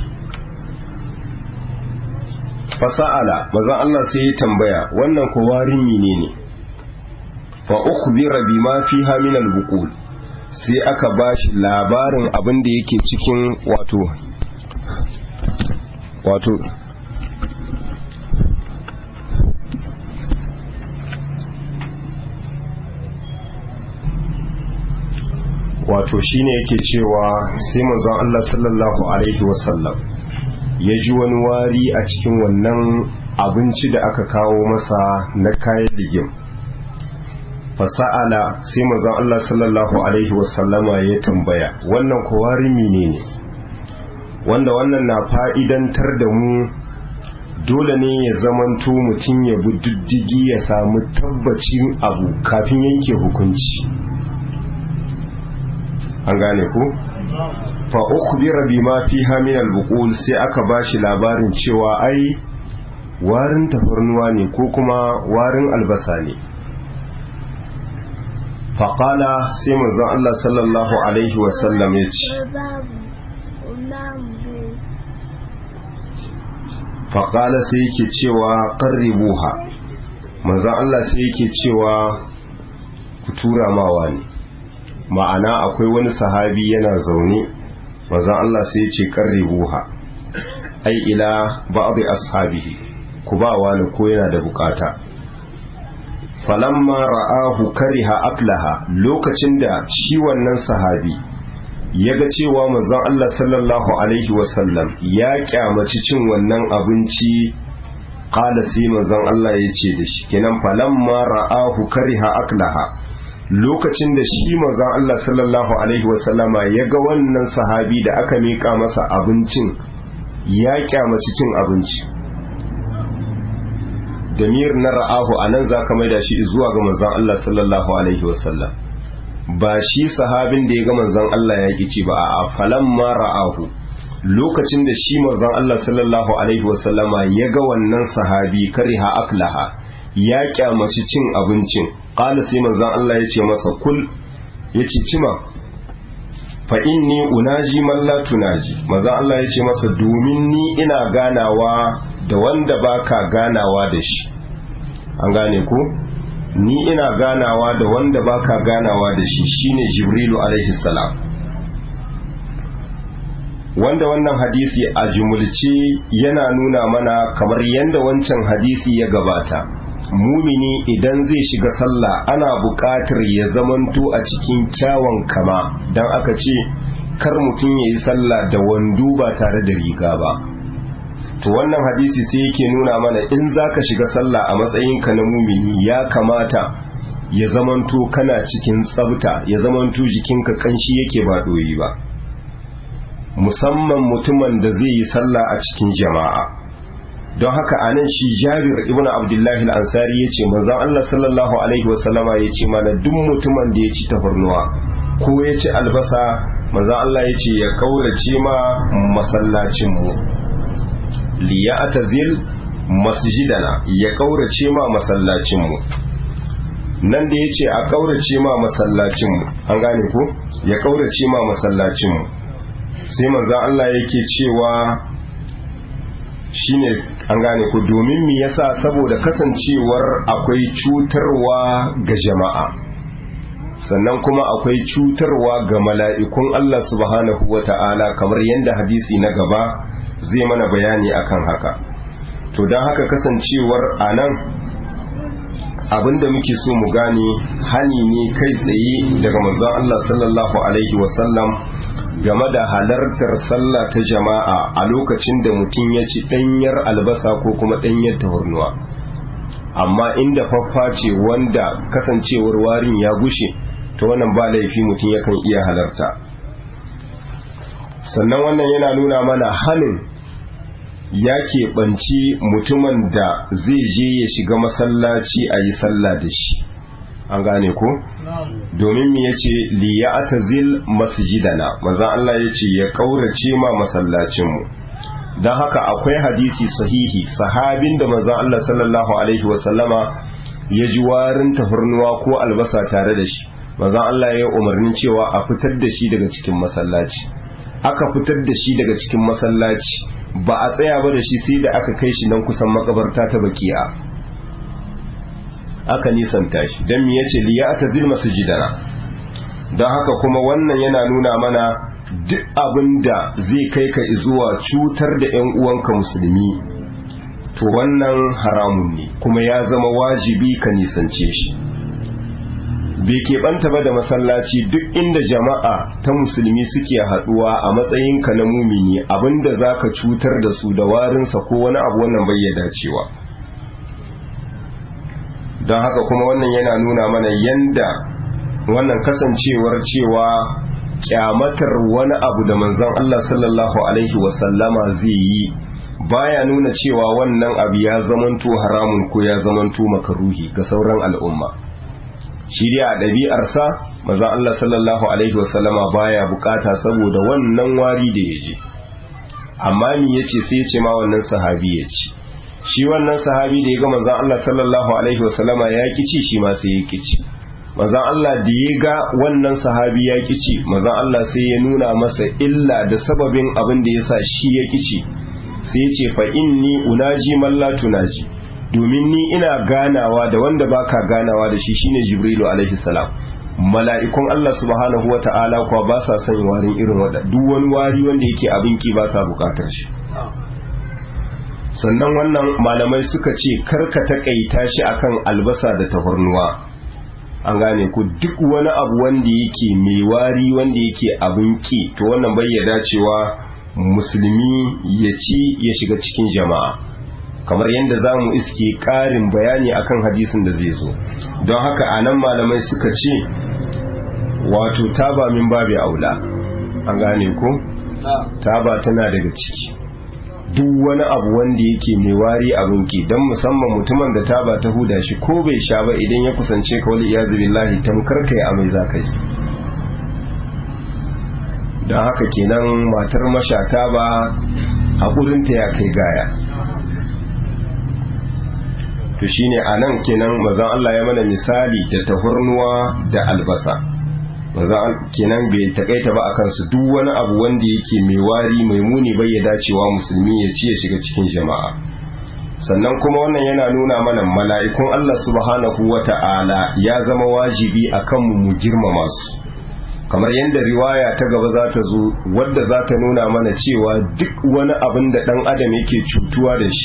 fasa'ala manzan Allah sai ya tambaya wannan ko warin menene ne fa ukhbira bima fiha min al-buqul sai aka bashi labarin abin da yake cikin wato wato wato shine yake cewa sai manzon Allah sallallahu alaihi wasallam ya ji wani wari a cikin wannan abinci da aka kawo masa na kayan ligim fasa'ala sai manzon Allah sallallahu alaihi wasallama ya tambaya wannan kowari menene wanda wannan na fa'idantar da mu dole ne ya zamanto mutum ya bi diddigi ya samu tabbacin abu kafin yanke hukunci an gane ku fa ukhbira bima fiha min al sai aka bashi labarin cewa ai warin tafarnuwa ne ko kuma warin albasa ne faƙala sai manzon Allah sallallahu Alaihi wasallam ya ce faƙala sai yake cewa ƙarribuha manzon Allah sai yake cewa ku tura mawa ne ma'ana akwai wani sahabi yana zaune manzon Allah sai ya ce ƙarribuha ai ila ba'd ashabihi ku ba wani ko yana da bukata falamma ra'ahu kariha aklaha lokacin da shi wannan sahabi ya ga cewa manzon Allah sallallahu alaihi wasallam ya kyamaci cin wannan abinci qala sai manzon Allah ya ce da shi kenan falamma ra'ahu kariha aklaha lokacin da shi manzon Allah sallallahu alaihi wasallama ya ga wannan sahabi da aka mika masa abincin ya kyamaci cin abinci damir na ra'ahu a nan za ka maida shi zuwa ga manzan Allah sallallahu Alaihi wasallam ba shi sahabin da ya ga manzan Allah ya ƙi ci ba a falan ma ra'ahu lokacin da shi manzan Allah sallallahu Alaihi wasallama ya ga wannan sahabi kariha aklaha ya kyamaci cin abincin ƙala sai manzan Allah ya ce masa kul ya ce cima fa inni unaji man la tunaji manzan Allah ya ce masa domin ni ina ganawa da wanda baka ganawa da shi an gane ko ni ina ganawa da wanda baka ganawa da shi shine jibrilu alaihi salam wanda wannan hadisi a jumulce yana nuna mana kamar yadda wancan hadisi ya gabata mumini idan zai shiga sallah ana buƙatar ya zamanto a cikin kyawun kama don aka ce kar mutum ya yi sallah da wando ba tare da riga ba to wannan hadisi sai yake nuna mana in za ka shiga sallah a matsayinka na mumini ya kamata ya zamanto kana cikin tsabta ya zamanto jikinka kanshi yake ba doyi ba musamman mutumin da zai yi sallah a cikin jama'a don haka a nan shi jabir ibn abdullahi al-ansari ya ce manzan Allah sallallahu alaihi wasallama ya ce mana duk mutumin da ya ci tafarnuwa ko ya ci albasa manzan Allah ya ce ya kaurace ma masallacinmu liya atazil masjidana ya kaurace ma masallacinmu nan da ya ce a kaurace ma masallacinmu an gane ko ya kaurace ma masallacinmu sai manzan Allah yake cewa shine an gane ku domin me yasa saboda kasancewar akwai cutarwa ga jama'a sannan kuma akwai cutarwa ga mala'ikun Allah subhanahu wa ta'ala kamar yadda hadisi na gaba zai mana bayani akan haka to don haka kasancewar a nan abinda muke so mu gane hani ne kai tsaye daga manzon Allah sallallahu alaihi wasallam game da halartar sallah ta jama'a a lokacin da mutum ya ci ɗanyar albasa ko kuma ɗanyar tahurnuwa amma inda faffa ce wanda kasancewar warin ya gushe ta wannan ba laifi mutum yakan iya halarta sannan wannan yana nuna mana hannun ya keɓanci mutumin da zai je ya shiga masallaci a yi sallah da shi an gane ko domin mu yace li ya'tazil masjidana manzon Allah yace ya kaurace ma masallacin mu dan haka akwai hadisi sahihi sahabin da manzon Allah sallallahu alaihi wa sallama ya ji warin tafarnuwa ko albasa tare da shi manzon Allah ya umarni cewa a fitar da shi daga cikin masallaci aka fitar da shi daga cikin masallaci ba a tsaya ba da shi sai da aka kai shi nan kusan makabarta ta baki'a aka nisanta shi don mi yace liya ta zilma sujidana don haka kuma wannan yana nuna mana duk abin da zai kai ka zuwa cutar da 'yan uwanka musulmi to wannan haramun ne kuma ya zama wajibi ka nisance shi bai keɓanta ba da masallaci duk inda jama'a ta musulmi suke haɗuwa a matsayinka na mumini abinda za ka cutar da su da warinsa ko wani abu wannan bai dacewa don haka kuma wannan yana nuna mana yanda wannan kasancewar cewa kyamatar wani abu da manzon Allah sallallahu alaihi wasallama zai yi baya nuna cewa wannan abu ya zamanto haramun ko ya zamanto makaruhi ga sauran al'umma shi dai a ɗabi'arsa manzon Allah sallallahu alaihi wasallama baya bukata saboda wannan wari da ya je amma mi yace sai ya ce ma wannan sahabi ya ci shi wannan sahabi da ya ga manzon Allah sallallahu alaihi wasallama ya kici shi ma sai ya kici manzon Allah da ya ga wannan sahabi ya kici manzon Allah sai ya nuna masa illa da sababin abin da yasa shi ya kici sai ya ce fa inni unaji man la tunaji domin ni ina ganawa da wanda baka ganawa da shi shine Jibrilu alaihi salam mala'ikun Allah subhanahu wa ta'ala kuwa ba sa son warin irin wada duk wani wari wanda yake abin ki ba sa bukatar shi sannan wannan malamai suka ce karka takaita shi akan albasa da tafarnuwa an gane ku duk wani abu wanda yake mai wari wanda yake abin ki to wannan bai ya dacewa musulmi ya ci ya shiga cikin jama'a kamar yadda za mu iske ƙarin bayani akan hadisin da zai zo don haka a nan malamai suka ce wato taba min babu aula an gane ko taba tana daga ciki duk wani abu wanda yake mai wari abinki don musamman mutumin da taba ta huda shi ko bai sha ba idan ya kusance ka wali iyazu billahi tamkar kai amai za ka yi don haka kenan matar mashata ba haƙurinta ya kai gaya to shine a nan kenan mazan Allah ya mana misali da tahurnuwa da albasa mazan kenan bai takaita ba akan su duk wani abu wanda yake mai wari mai muni bai ya dacewa musulmi ya ci ya shiga cikin jama'a sannan kuma wannan yana nuna mana mala'ikun Allah subhanahu wata'ala ya zama wajibi akan mu mu girmama su kamar yadda riwaya ta gaba za ta zo wadda za ta nuna mana cewa duk wani abin da dan adam yake cutuwa da shi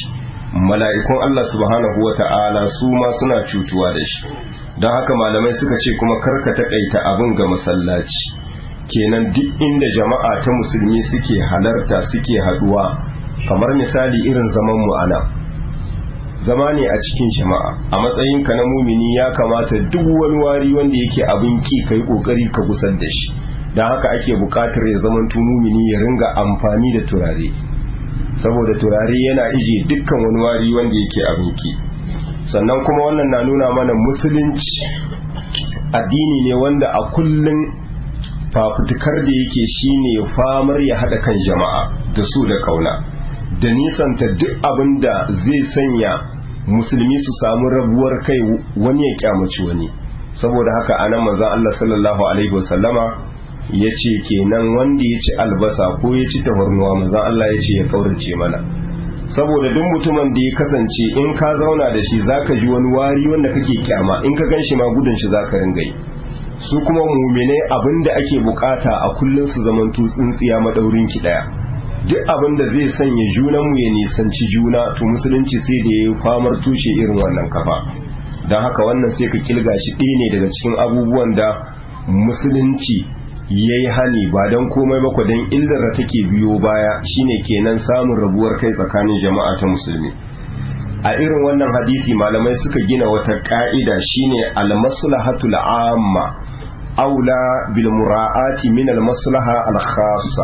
mala'ikun Allah subhanahu wa ta'ala su ma suna cutuwa da shi don haka malamai suka ce kuma karka taƙaita abin ga masallaci kenan duk inda jama'a ta musulmi suke halarta suke haduwa kamar misali irin zaman mu ana zama ne a cikin jama'a a matsayinka na mumini ya kamata duk wani wari wanda yake abin ki kai kokari ka gusar da shi don haka ake bukatar ya zaman mumini ya ringa amfani da turare saboda turare yana ije dukkan wani wari wanda yake abin ki sannan kuma wannan na nuna mana musulunci addini ne wanda a kullum fafutukar da yake shine famar ya haɗa kan jama'a da su da kauna da nisanta duk abin da zai sanya musulmi su samu rabuwar kai wani ya kyamaci wani saboda haka anan manzon Allah sallallahu alaihi wasallama ya ce kenan wanda ya ci albasa ko ya ci tafarnuwa manzon Allah ya ce ya kaurace mana saboda duk mutumin da ya kasance in ka zauna da shi zaka ji wani wari wanda kake kyama in ka gan shi ma gudun shi zaka ringa yi su kuma muminai abinda ake bukata a kullum su zamantu tsintsiya madaurin ki daya duk abinda zai sanya junan mu ya nisanci juna to musulunci sai da yayi famar tushe irin wannan kafa don haka wannan sai ka kilga shi ɗaya ne daga cikin abubuwan da musulunci yayi hani ba don komai ba don illar da take biyo baya shine kenan samun rabuwar kai tsakanin jama'a ta musulmi a irin wannan hadisi malamai suka gina wata ka'ida shine al-maslahatul amma aula bil mura'ati min al-maslaha al-khassa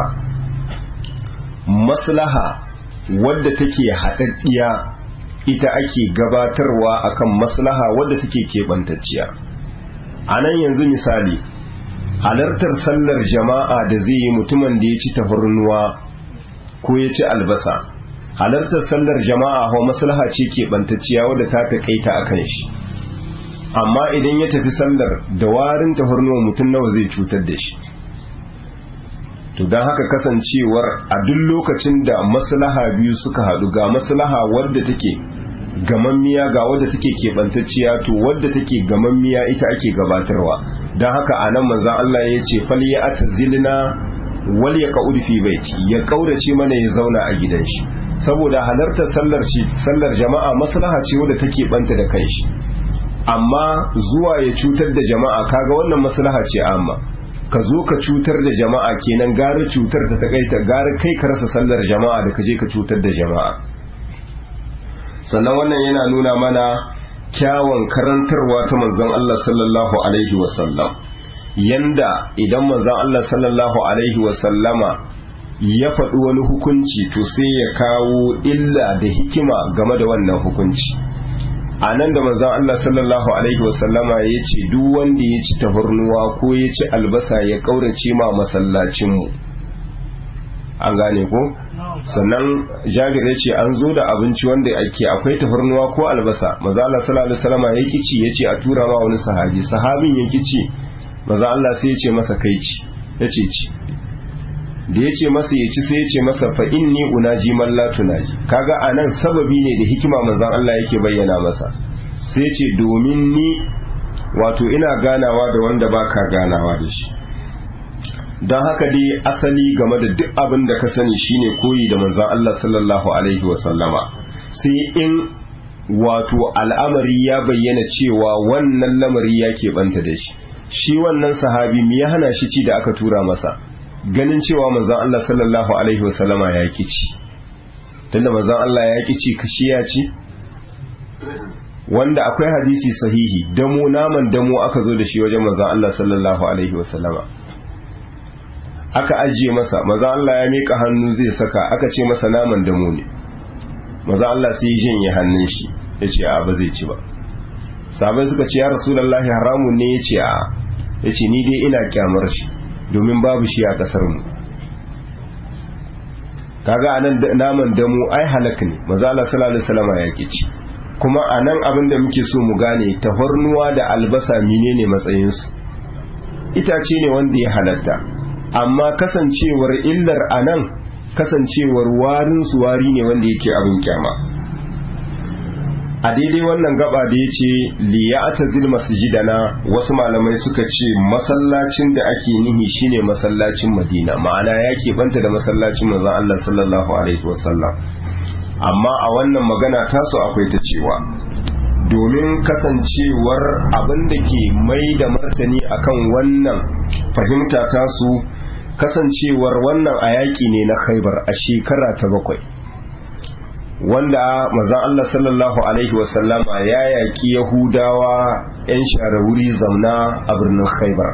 maslaha wadda take haɗaɗɗiya ita ake gabatarwa akan maslaha wadda take keɓantacciya a nan yanzu misali halartar sallar jama'a da zai yi mutumin da ya ci tafarnuwa ko ya ci albasa halartar sallar jama'a hau maslaha ce keɓantacciya wadda ta taƙaita a kan shi amma idan ya tafi sallar da warin tafarnuwa mutum nawa zai cutar da shi to don haka kasancewar a duk lokacin da maslaha biyu suka haɗu ga maslaha wadda take gamammiya ga wadda take keɓantacciya to wadda take gamammiya ita ake gabatarwa don haka a nan manzan Allah ya ce fal ya atazilna wal ya ka'ud fi baiti ya kaurace mana ya zauna a gidan shi saboda halartar sallar shi sallar jama'a maslaha ce wadda take banta da kanshi amma zuwa ya cutar da jama'a kaga wannan maslaha ce amma ka zo ka cutar da jama'a kenan gara cutar ta takaita gara kai ka rasa sallar jama'a da ka je ka cutar da jama'a sannan wannan yana nuna mana kyawun karantarwa ta manzon Allah sallallahu alaihi wasallam yanda idan manzon Allah sallallahu alaihi wasallama ya faɗi wani hukunci to sai ya kawo illa da hikima game da wannan hukunci a nan da manzon Allah sallallahu alaihi wasallama ya ce duk wanda ya ci tafarnuwa ko ya ci albasa ya ƙaurace ma masallacinmu an gane ko sannan jabir ya ce an zo da abinci wanda ake akwai tafarnuwa ko albasa maza Allah sallallahu alaihi wasallama ya kici ya ce a tura ma wani sahabi sahabin ya kici maza Allah sai ya ce masa kai ci ya ce ci da ya ce masa ya ci sai ya ce masa fa inni unaji man la tunaji kaga anan sababi ne da hikima manzon Allah yake bayyana masa sai ya ce domin ni wato ina ganawa da wanda baka ganawa da shi don haka dai asali game da duk abin da ka sani shine koyi da manzon Allah sallallahu alaihi wa sallama sai in wato al'amari ya bayyana cewa wannan lamari ya keɓanta da shi shi wannan sahabi me ya hana shi ci da aka tura masa ganin cewa manzon Allah sallallahu alaihi wasallama ya ki ci tunda manzon Allah ya ki ci kashi ya ci wanda akwai hadisi sahihi damo naman damo aka zo da shi wajen manzon Allah sallallahu alaihi wasallama aka ajiye masa manzon Allah ya mika hannu zai saka aka ce masa naman damo ne manzon Allah sai ya janye hannun shi ya ce a ba zai ci ba sabai suka ce ya rasulullahi haramun ne ya ce a ya ce ni dai ina kyamar shi domin babu shi a kasar mu kaga anan naman damu ai halak ne maza Allah sallallahu alaihi wasallam ya kici kuma anan abin da muke so mu gane tafarnuwa da albasa menene matsayin su itace ne wanda ya halatta amma kasancewar illar anan kasancewar warin su wari ne wanda yake abin kyama a daidai wannan gaba da ya ce liyata zil masjidana wasu malamai suka ce masallacin da ake nihi shine masallacin madina ma'ana ya banta da masallacin manzon Allah sallallahu alaihi wasallam amma a wannan magana tasu akwai ta cewa domin kasancewar abin da ke mai da martani akan wannan fahimta tasu kasancewar wannan a yaƙi ne na khaibar a shekara ta bakwai wanda mazan Allah sallallahu Alaihi wasallama ya yaƙi yahudawa 'yan share wuri zauna a birnin khaibar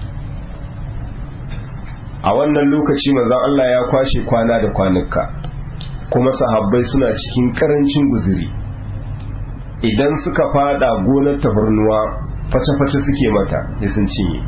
a wannan lokaci mazan Allah ya kwashe kwana da kwanuka kuma sahabbai suna cikin karancin guziri idan suka fada gonar tafarnuwa face-face suke mata ya sun cinye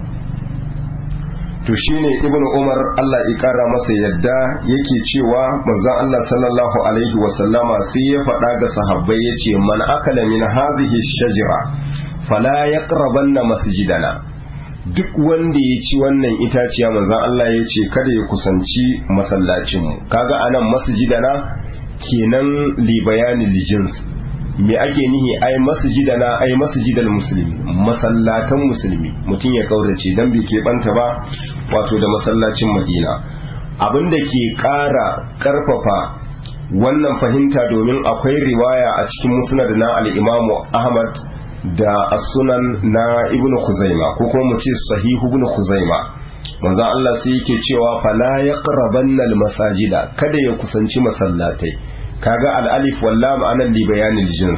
to shine ibnu umar Allah ya kara masa yadda yake cewa manzon Allah sallallahu alaihi wasallama sai ya faɗa ga sahabbai yace man akala min hadhihi shajara fala yaqrabanna masjidana duk wanda ya ci wannan itaciya manzon Allah ya ce kada ya kusanci masallacinmu kaga anan masjidana kenan li bayanin lijins me ake nihi ai masjidana ai masjidal musulmi masallatan musulmi mutum ya kaurace dan bai keɓanta ba wato da masallacin madina abinda ke ƙara ƙarfafa wannan fahimta domin akwai riwaya a cikin musnad na al-imamu ahmad da as-sunan na ibnu khuzaima ko kuma mu ce sahihu ibnu khuzaima manzon Allah sai yake cewa fala yaqrabanna al-masajida kada ya kusanci masallatai kaga al-alif wal lam anan li bayanil jins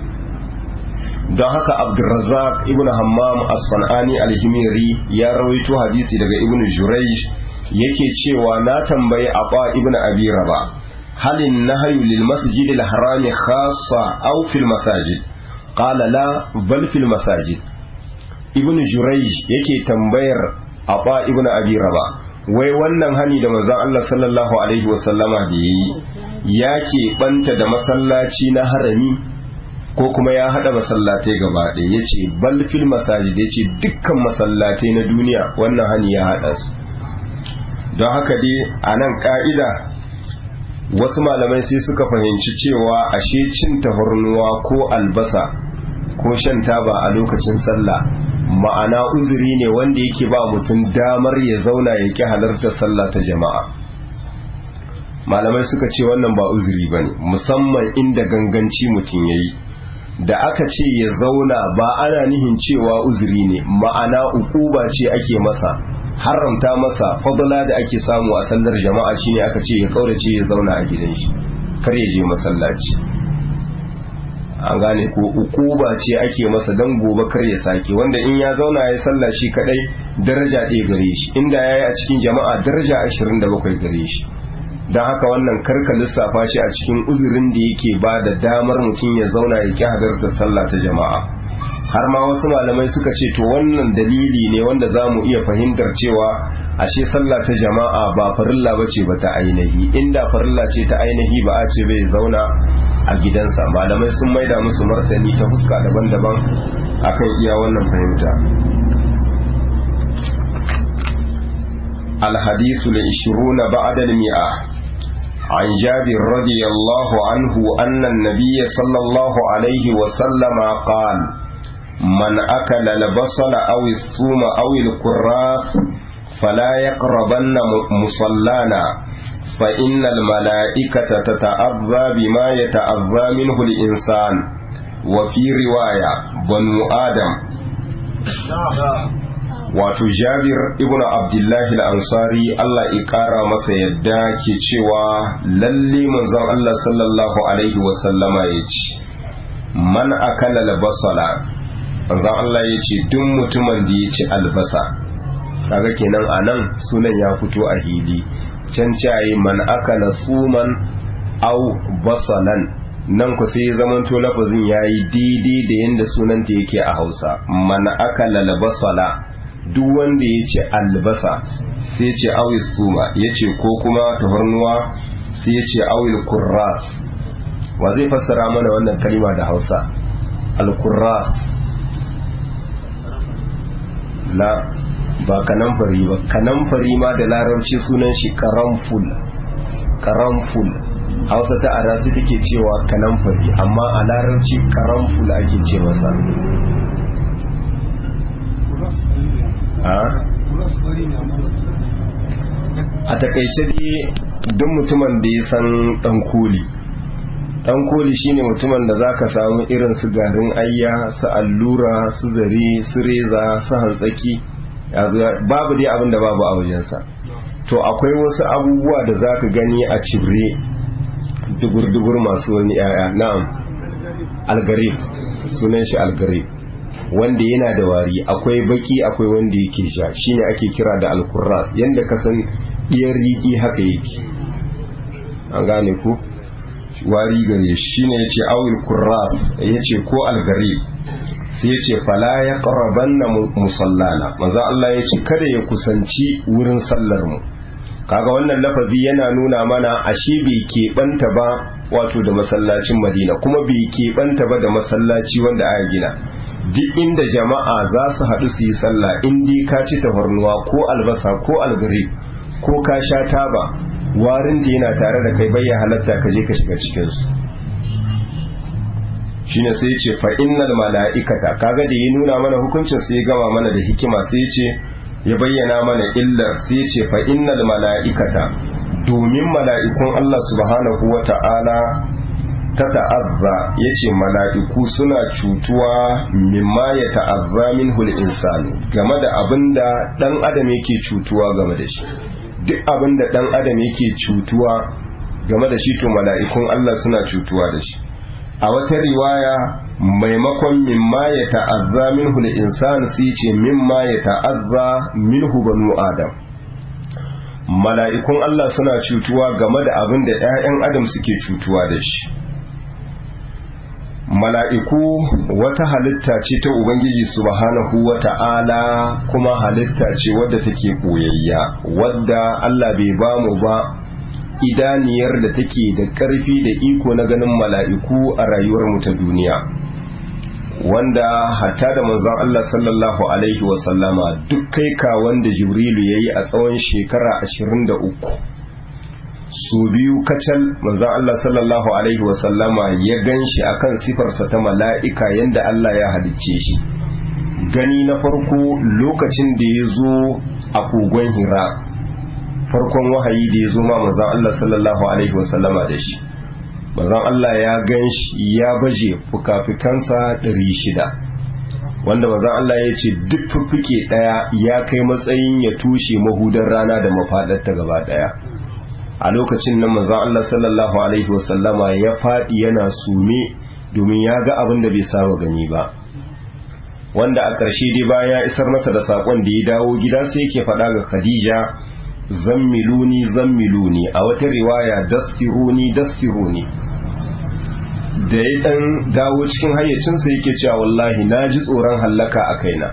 don haka Abdurrazzaq ibn Hammam as-Sanani al-Himiri ya rawaito hadisi daga Ibn Jurayj yake cewa na tambayi Aba ibn Abi Rabah halin nahyu lil masjidil harami khassa aw fil masajid qala la bal fil masajid ibn jurayj yake tambayar aba ibn abi raba wai wannan hani da manzon Allah sallallahu alaihi wasallama da yayi yake banta da masallaci na harami ko kuma ya hada masallatai gaba ɗaya yace bal fil masajid yace dukkan masallatai na duniya wannan hani ya hada su don haka dai a nan ka'ida wasu malamai sai suka fahimci cewa ashe cin tafarnuwa ko albasa ko shan taba a lokacin sallah ma'ana uzuri ne wanda yake ba mutum damar ya zauna ya ki halartar sallah ta jama'a malamai suka ce wannan ba uzuri ba ne musamman inda ganganci mutum ya yi da aka ce ya zauna ba ana nihin cewa uzuri ne ma'ana ukuba ce ake masa haramta masa fadla da ake samu a sallar jama'a shine aka ce ya kaurace ya zauna a gidan shi kar ya je masallaci an gane ko ukuba ce ake masa dan gobe kar ya sake wanda in ya zauna ya salla shi kadai daraja ɗaya gare shi inda ya yi a cikin jama'a daraja 27 gare shi don haka wannan karka lissafa shi a cikin uzurin da yake ba da damar mutum ya zauna ya ki hadarta sallah ta jama'a har ma wasu malamai suka ce to wannan dalili ne wanda za mu iya fahimtar cewa ashe sallah ta jama'a ba farilla ba ce ba ta ainihi inda farilla ce ta ainihi ba a ce bai zauna a gidansa malamai sun maida musu martani ta fuska daban-daban akan iya wannan fahimta الحديث العشرون بعد المئة عن جابر رضي الله عنه أن النبي صلى الله عليه وسلم قال من أكل البصل أو الثوم أو الكراث فلا يقربن مصلانا فإن الملائكة تتأذى بما يتأذى منه الإنسان وفي رواية بنو آدم wato jabir ibn abdullahi al-ansari Allah ya kara masa yadda ke cewa lalle manzon Allah sallallahu alaihi wasallama ya ce man akala albasala manzon Allah ya ce duk mutumin da ya ci albasa kaga kenan anan sunan ya fito a hili can cayi man akala suman au basalan nan ku sai zamanto lafazin yayi daidai da yanda sunanta yake a Hausa man akala albasala duk wanda ya ce albasa sai ce awil suma ya ce ko kuma tafarnuwa sai ya ce awil kurras wa zai fassara mana wannan kalima da hausa alkurras la ba kanamfari ba kanamfari ma da larabci sunan shi karamful karamful hausa ta arazi take cewa kanamfari amma a larabci karamful ake ce masa a takaice dai duk mutumin da ya san dan koli dan koli shine mutumin da zaka samu irin su garin ayya su allura su zare su reza su hantsaki babu dai abin da babu a wajensa to akwai wasu abubuwa da zaka gani a cibre dugur-dugur masu wani yaya na'am algarib sunan shi algarib wanda yana da wari akwai baki akwai wanda yake sha shine ake kira da alkurras yanda ka san iyar riƙi haka yake an gane ku wari gare shi ne yace awil kurras yace ko algarib sai yace fala ya qarabanna musallana manzo Allah yace kada ya kusanci wurin sallar mu kaga wannan lafazi yana nuna mana ashe bai keɓanta ba wato da masallacin madina kuma bai keɓanta ba da masallaci wanda aka gina duk inda jama'a za su haɗu su yi sallah in dai ka ci tafarnuwa ko albasa ko algari ko ka sha taba warin da yana tare da kai bai halatta ka je ka shiga cikinsu shine sai ce fa innal mala'ikata kaga da ya nuna mana hukuncin sai ya gama mana da hikima sai ya ce ya bayyana mana illar sai ya ce fa innal mala'ikata domin mala'ikun Allah subhanahu wa ta'ala ta ta'azza ya ce mala'iku suna cutuwa mimma ya ta'azza min insani game da abin da ɗan adam yake cutuwa game da shi duk abin da ɗan adam yake cutuwa game da shi to mala'ikun Allah suna cutuwa da shi a wata riwaya maimakon mimma ya ta'azza minhu al-insan sai ce mimma ya ta'azza minhu banu adam mala'ikun Allah suna cutuwa game da abin da ‘ya'yan adam suke cutuwa da shi mala'iku wata halitta ce ta ubangiji subhanahu wa ta'ala kuma halitta ce wadda take ɓoyayya wadda Allah bai ba mu ba idaniyar da take da ƙarfi da iko na ganin mala'iku a rayuwar mu ta duniya wanda hatta da manzon Allah sallallahu alaihi wasallama duk kai ka wanda jibrilu yayi a tsawon shekara 23 su biyu kacal manzon Allah sallallahu alaihi wasallama ya ganshi akan sifarsa ta mala'ika yanda Allah ya halicce shi gani na farko lokacin da ya zo a kogon hira farkon wahayi da ya zo ma manzon Allah sallallahu alaihi wasallama da shi manzon Allah ya gan shi ya baje fukafikansa ɗari shida wanda manzon Allah ya ce duk fuffuke ɗaya ya kai matsayin ya tushe mahudar rana da mafaɗarta gaba ɗaya a lokacin nan manzon Allah sallallahu alaihi wasallama ya faɗi yana sume domin ya ga abin da bai saba gani ba wanda a ƙarshe dai bayan ya isar masa da saƙon da ya dawo gida sai yake faɗa ga Khadija zammiluni zammiluni a wata riwaya dastiruni dastiruni da ya dan dawo cikin hayyacinsa yake cewa wallahi na ji tsoron hallaka a kaina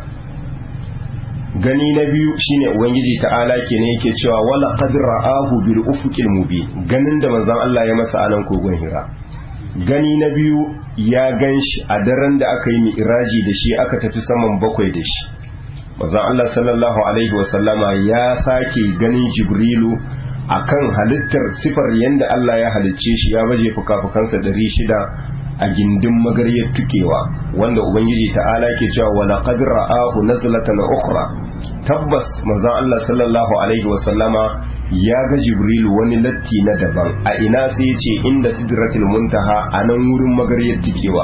gani na biyu shine ubangiji ta'ala kenan yake cewa wala qad ra'ahu bil ufuqil mubin ganin da manzon Allah ya masa anan kogon hira gani na biyu ya ganshi a daren da aka yi mi'raji da shi aka tafi saman bakwai da shi manzon Allah sallallahu alaihi wasallama ya sake ganin Jibrilu akan halittar sifar yanda Allah ya halicce shi ya baje fukafukansa ɗari shida a gindin magaryar tukewa wanda ubangiji ta'ala ke cewa wala qad ra'ahu nazlatan ukhra tabbas manzon Allah sallallahu alaihi wasallama ya ga Jibrilu wani latti na daban a ina sai ya ce inda sidratul muntaha a nan wurin magaryar tukewa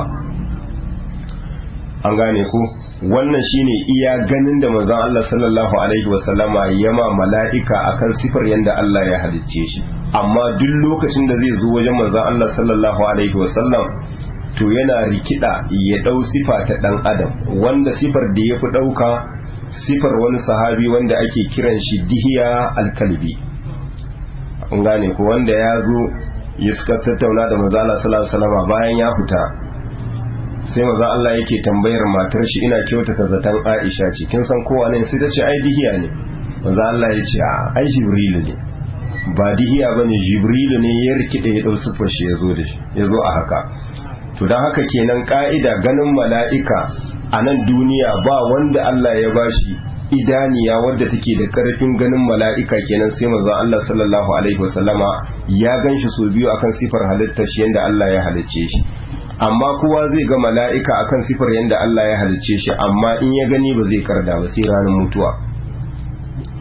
an gane ko wannan shine iya ganin da manzon Allah sallallahu alaihi wasallama yama mala'ika akan sifar yanda Allah ya halicce shi amma duk lokacin da zai zo wajen manzon Allah sallallahu alaihi wasallam to yana rikida ya dau sifa ta dan adam wanda sifar da yafi dauka sifar wani sahabi wanda ake kiran shi dihiya alkalbi an gane ko wanda ya zo ya suka tattauna da manzon Allah sallallahu alaihi wasallama bayan ya fita sai maza Allah yake tambayar matar shi ina kyautata zaton Aisha ce kin san kowa ne sai ta ce ai dihiya ne maza Allah ya ce ai Jibrilu ne ba dihiya bane Jibrilu ne ya rikide ya dau sufar shi yazo da shi yazo a haka to dan haka kenan ka'ida ganin mala'ika a nan duniya ba wanda Allah ya bashi idaniya wadda take da karfin ganin mala'ika kenan sai maza Allah sallallahu alaihi wasallama ya ganshi so biyu akan sifar halittar shi yanda Allah ya halicce shi amma kowa zai ga mala'ika akan sifar yadda Allah ya halicce shi amma in ya gani ba zai karda ba sai ranar mutuwa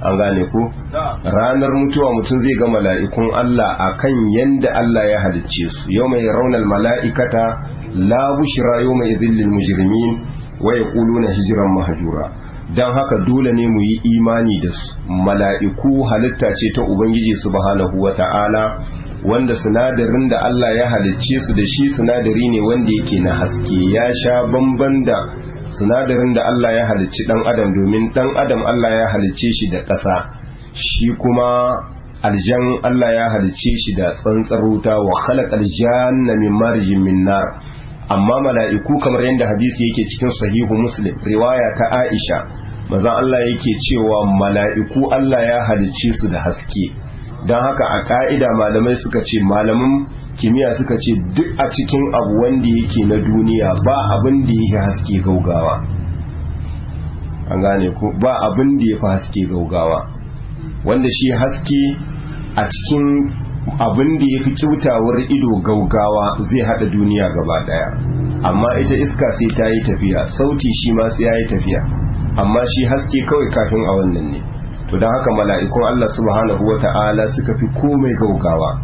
an gane ko ranar mutuwa mutum zai ga mala'ikun Allah akan yanda Allah ya halicce su yau mai raunar mala'ikata la bushra yau mai izillin mujrimin wa yaquluna hijran mahjura dan haka dole ne mu yi imani da su mala'iku halitta ce ta ubangiji subhanahu wata'ala wanda sinadarin da Allah ya halicce su da shi sinadari ne wanda yake na haske ya sha bamban da sinadarin da Allah ya halicci dan adam domin dan adam Allah ya halicce shi da ƙasa shi kuma aljan Allah ya halicce shi da tsantsar wuta wa khalaqal janna min marjin min nar amma mala'iku kamar yadda hadisi yake cikin sahihu muslim riwaya ta Aisha maza Allah yake cewa mala'iku Allah ya halicce su da haske don haka a ka'ida malamai suka ce malamin kimiyya suka ce duk a cikin abu wanda yake na duniya ba abin da yake haske gaugawa an gane ko ba abin da ya fi haske gaugawa wanda shi haske a cikin abin da ya fi kyautawar ido gaugawa zai hada duniya gaba daya amma ita iska sai ta yi tafiya sauti shi ma sai ya yi tafiya amma shi haske kawai kafin a wannan ne to don haka mala'ikun Allah subhanahu wa ta'ala suka fi komai gaugawa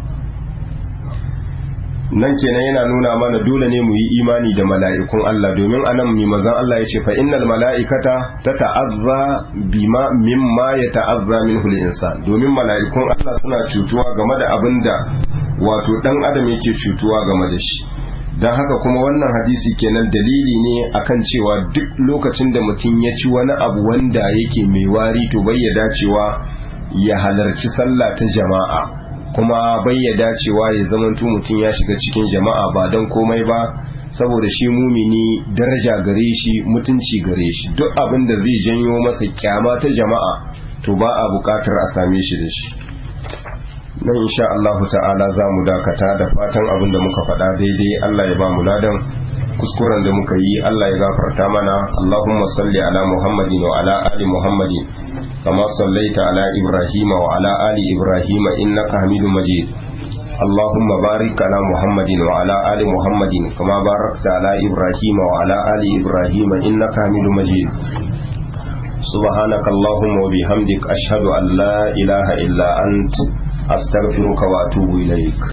nan kenan yana nuna mana dole ne mu yi imani da mala'ikun Allah domin anan mai mazan Allah ya ce fa innal mala'ikata ta ta'azza bima mimma ya ta'azza min insan domin mala'ikun Allah suna cutuwa game da abin da wato dan adam yake cutuwa game da shi don haka kuma wannan hadisi kenan dalili ne akan cewa duk lokacin da mutum ya ci wani abu wanda yake mai wari to bai ya dacewa ya halarci sallah ta jama'a kuma bai ya dacewa ya zamanto mutum ya shiga cikin jama'a ba don komai ba saboda shi mumini daraja gare shi mutunci gare shi duk abin da zai janyo masa kyama ta jama'a to ba a bukatar a same shi da shi nan insha Allah ta'ala za mu dakata da fatan abin da muka faɗa daidai Allah ya ba mu ladan kuskuren da muka yi Allah ya gafarta mana Allahumma salli ala Muhammadin wa ala ali Muhammadin kama sallaita ala Ibrahim wa ala ali Ibrahim innaka Hamidum Majid اللهم بارك على محمد وعلى آل محمد كما باركت على إبراهيم وعلى آل إبراهيم إنك حميد مجيد سبحانك اللهم وبحمدك أشهد أن لا إله إلا أنت أستغفرك وأتوب إليك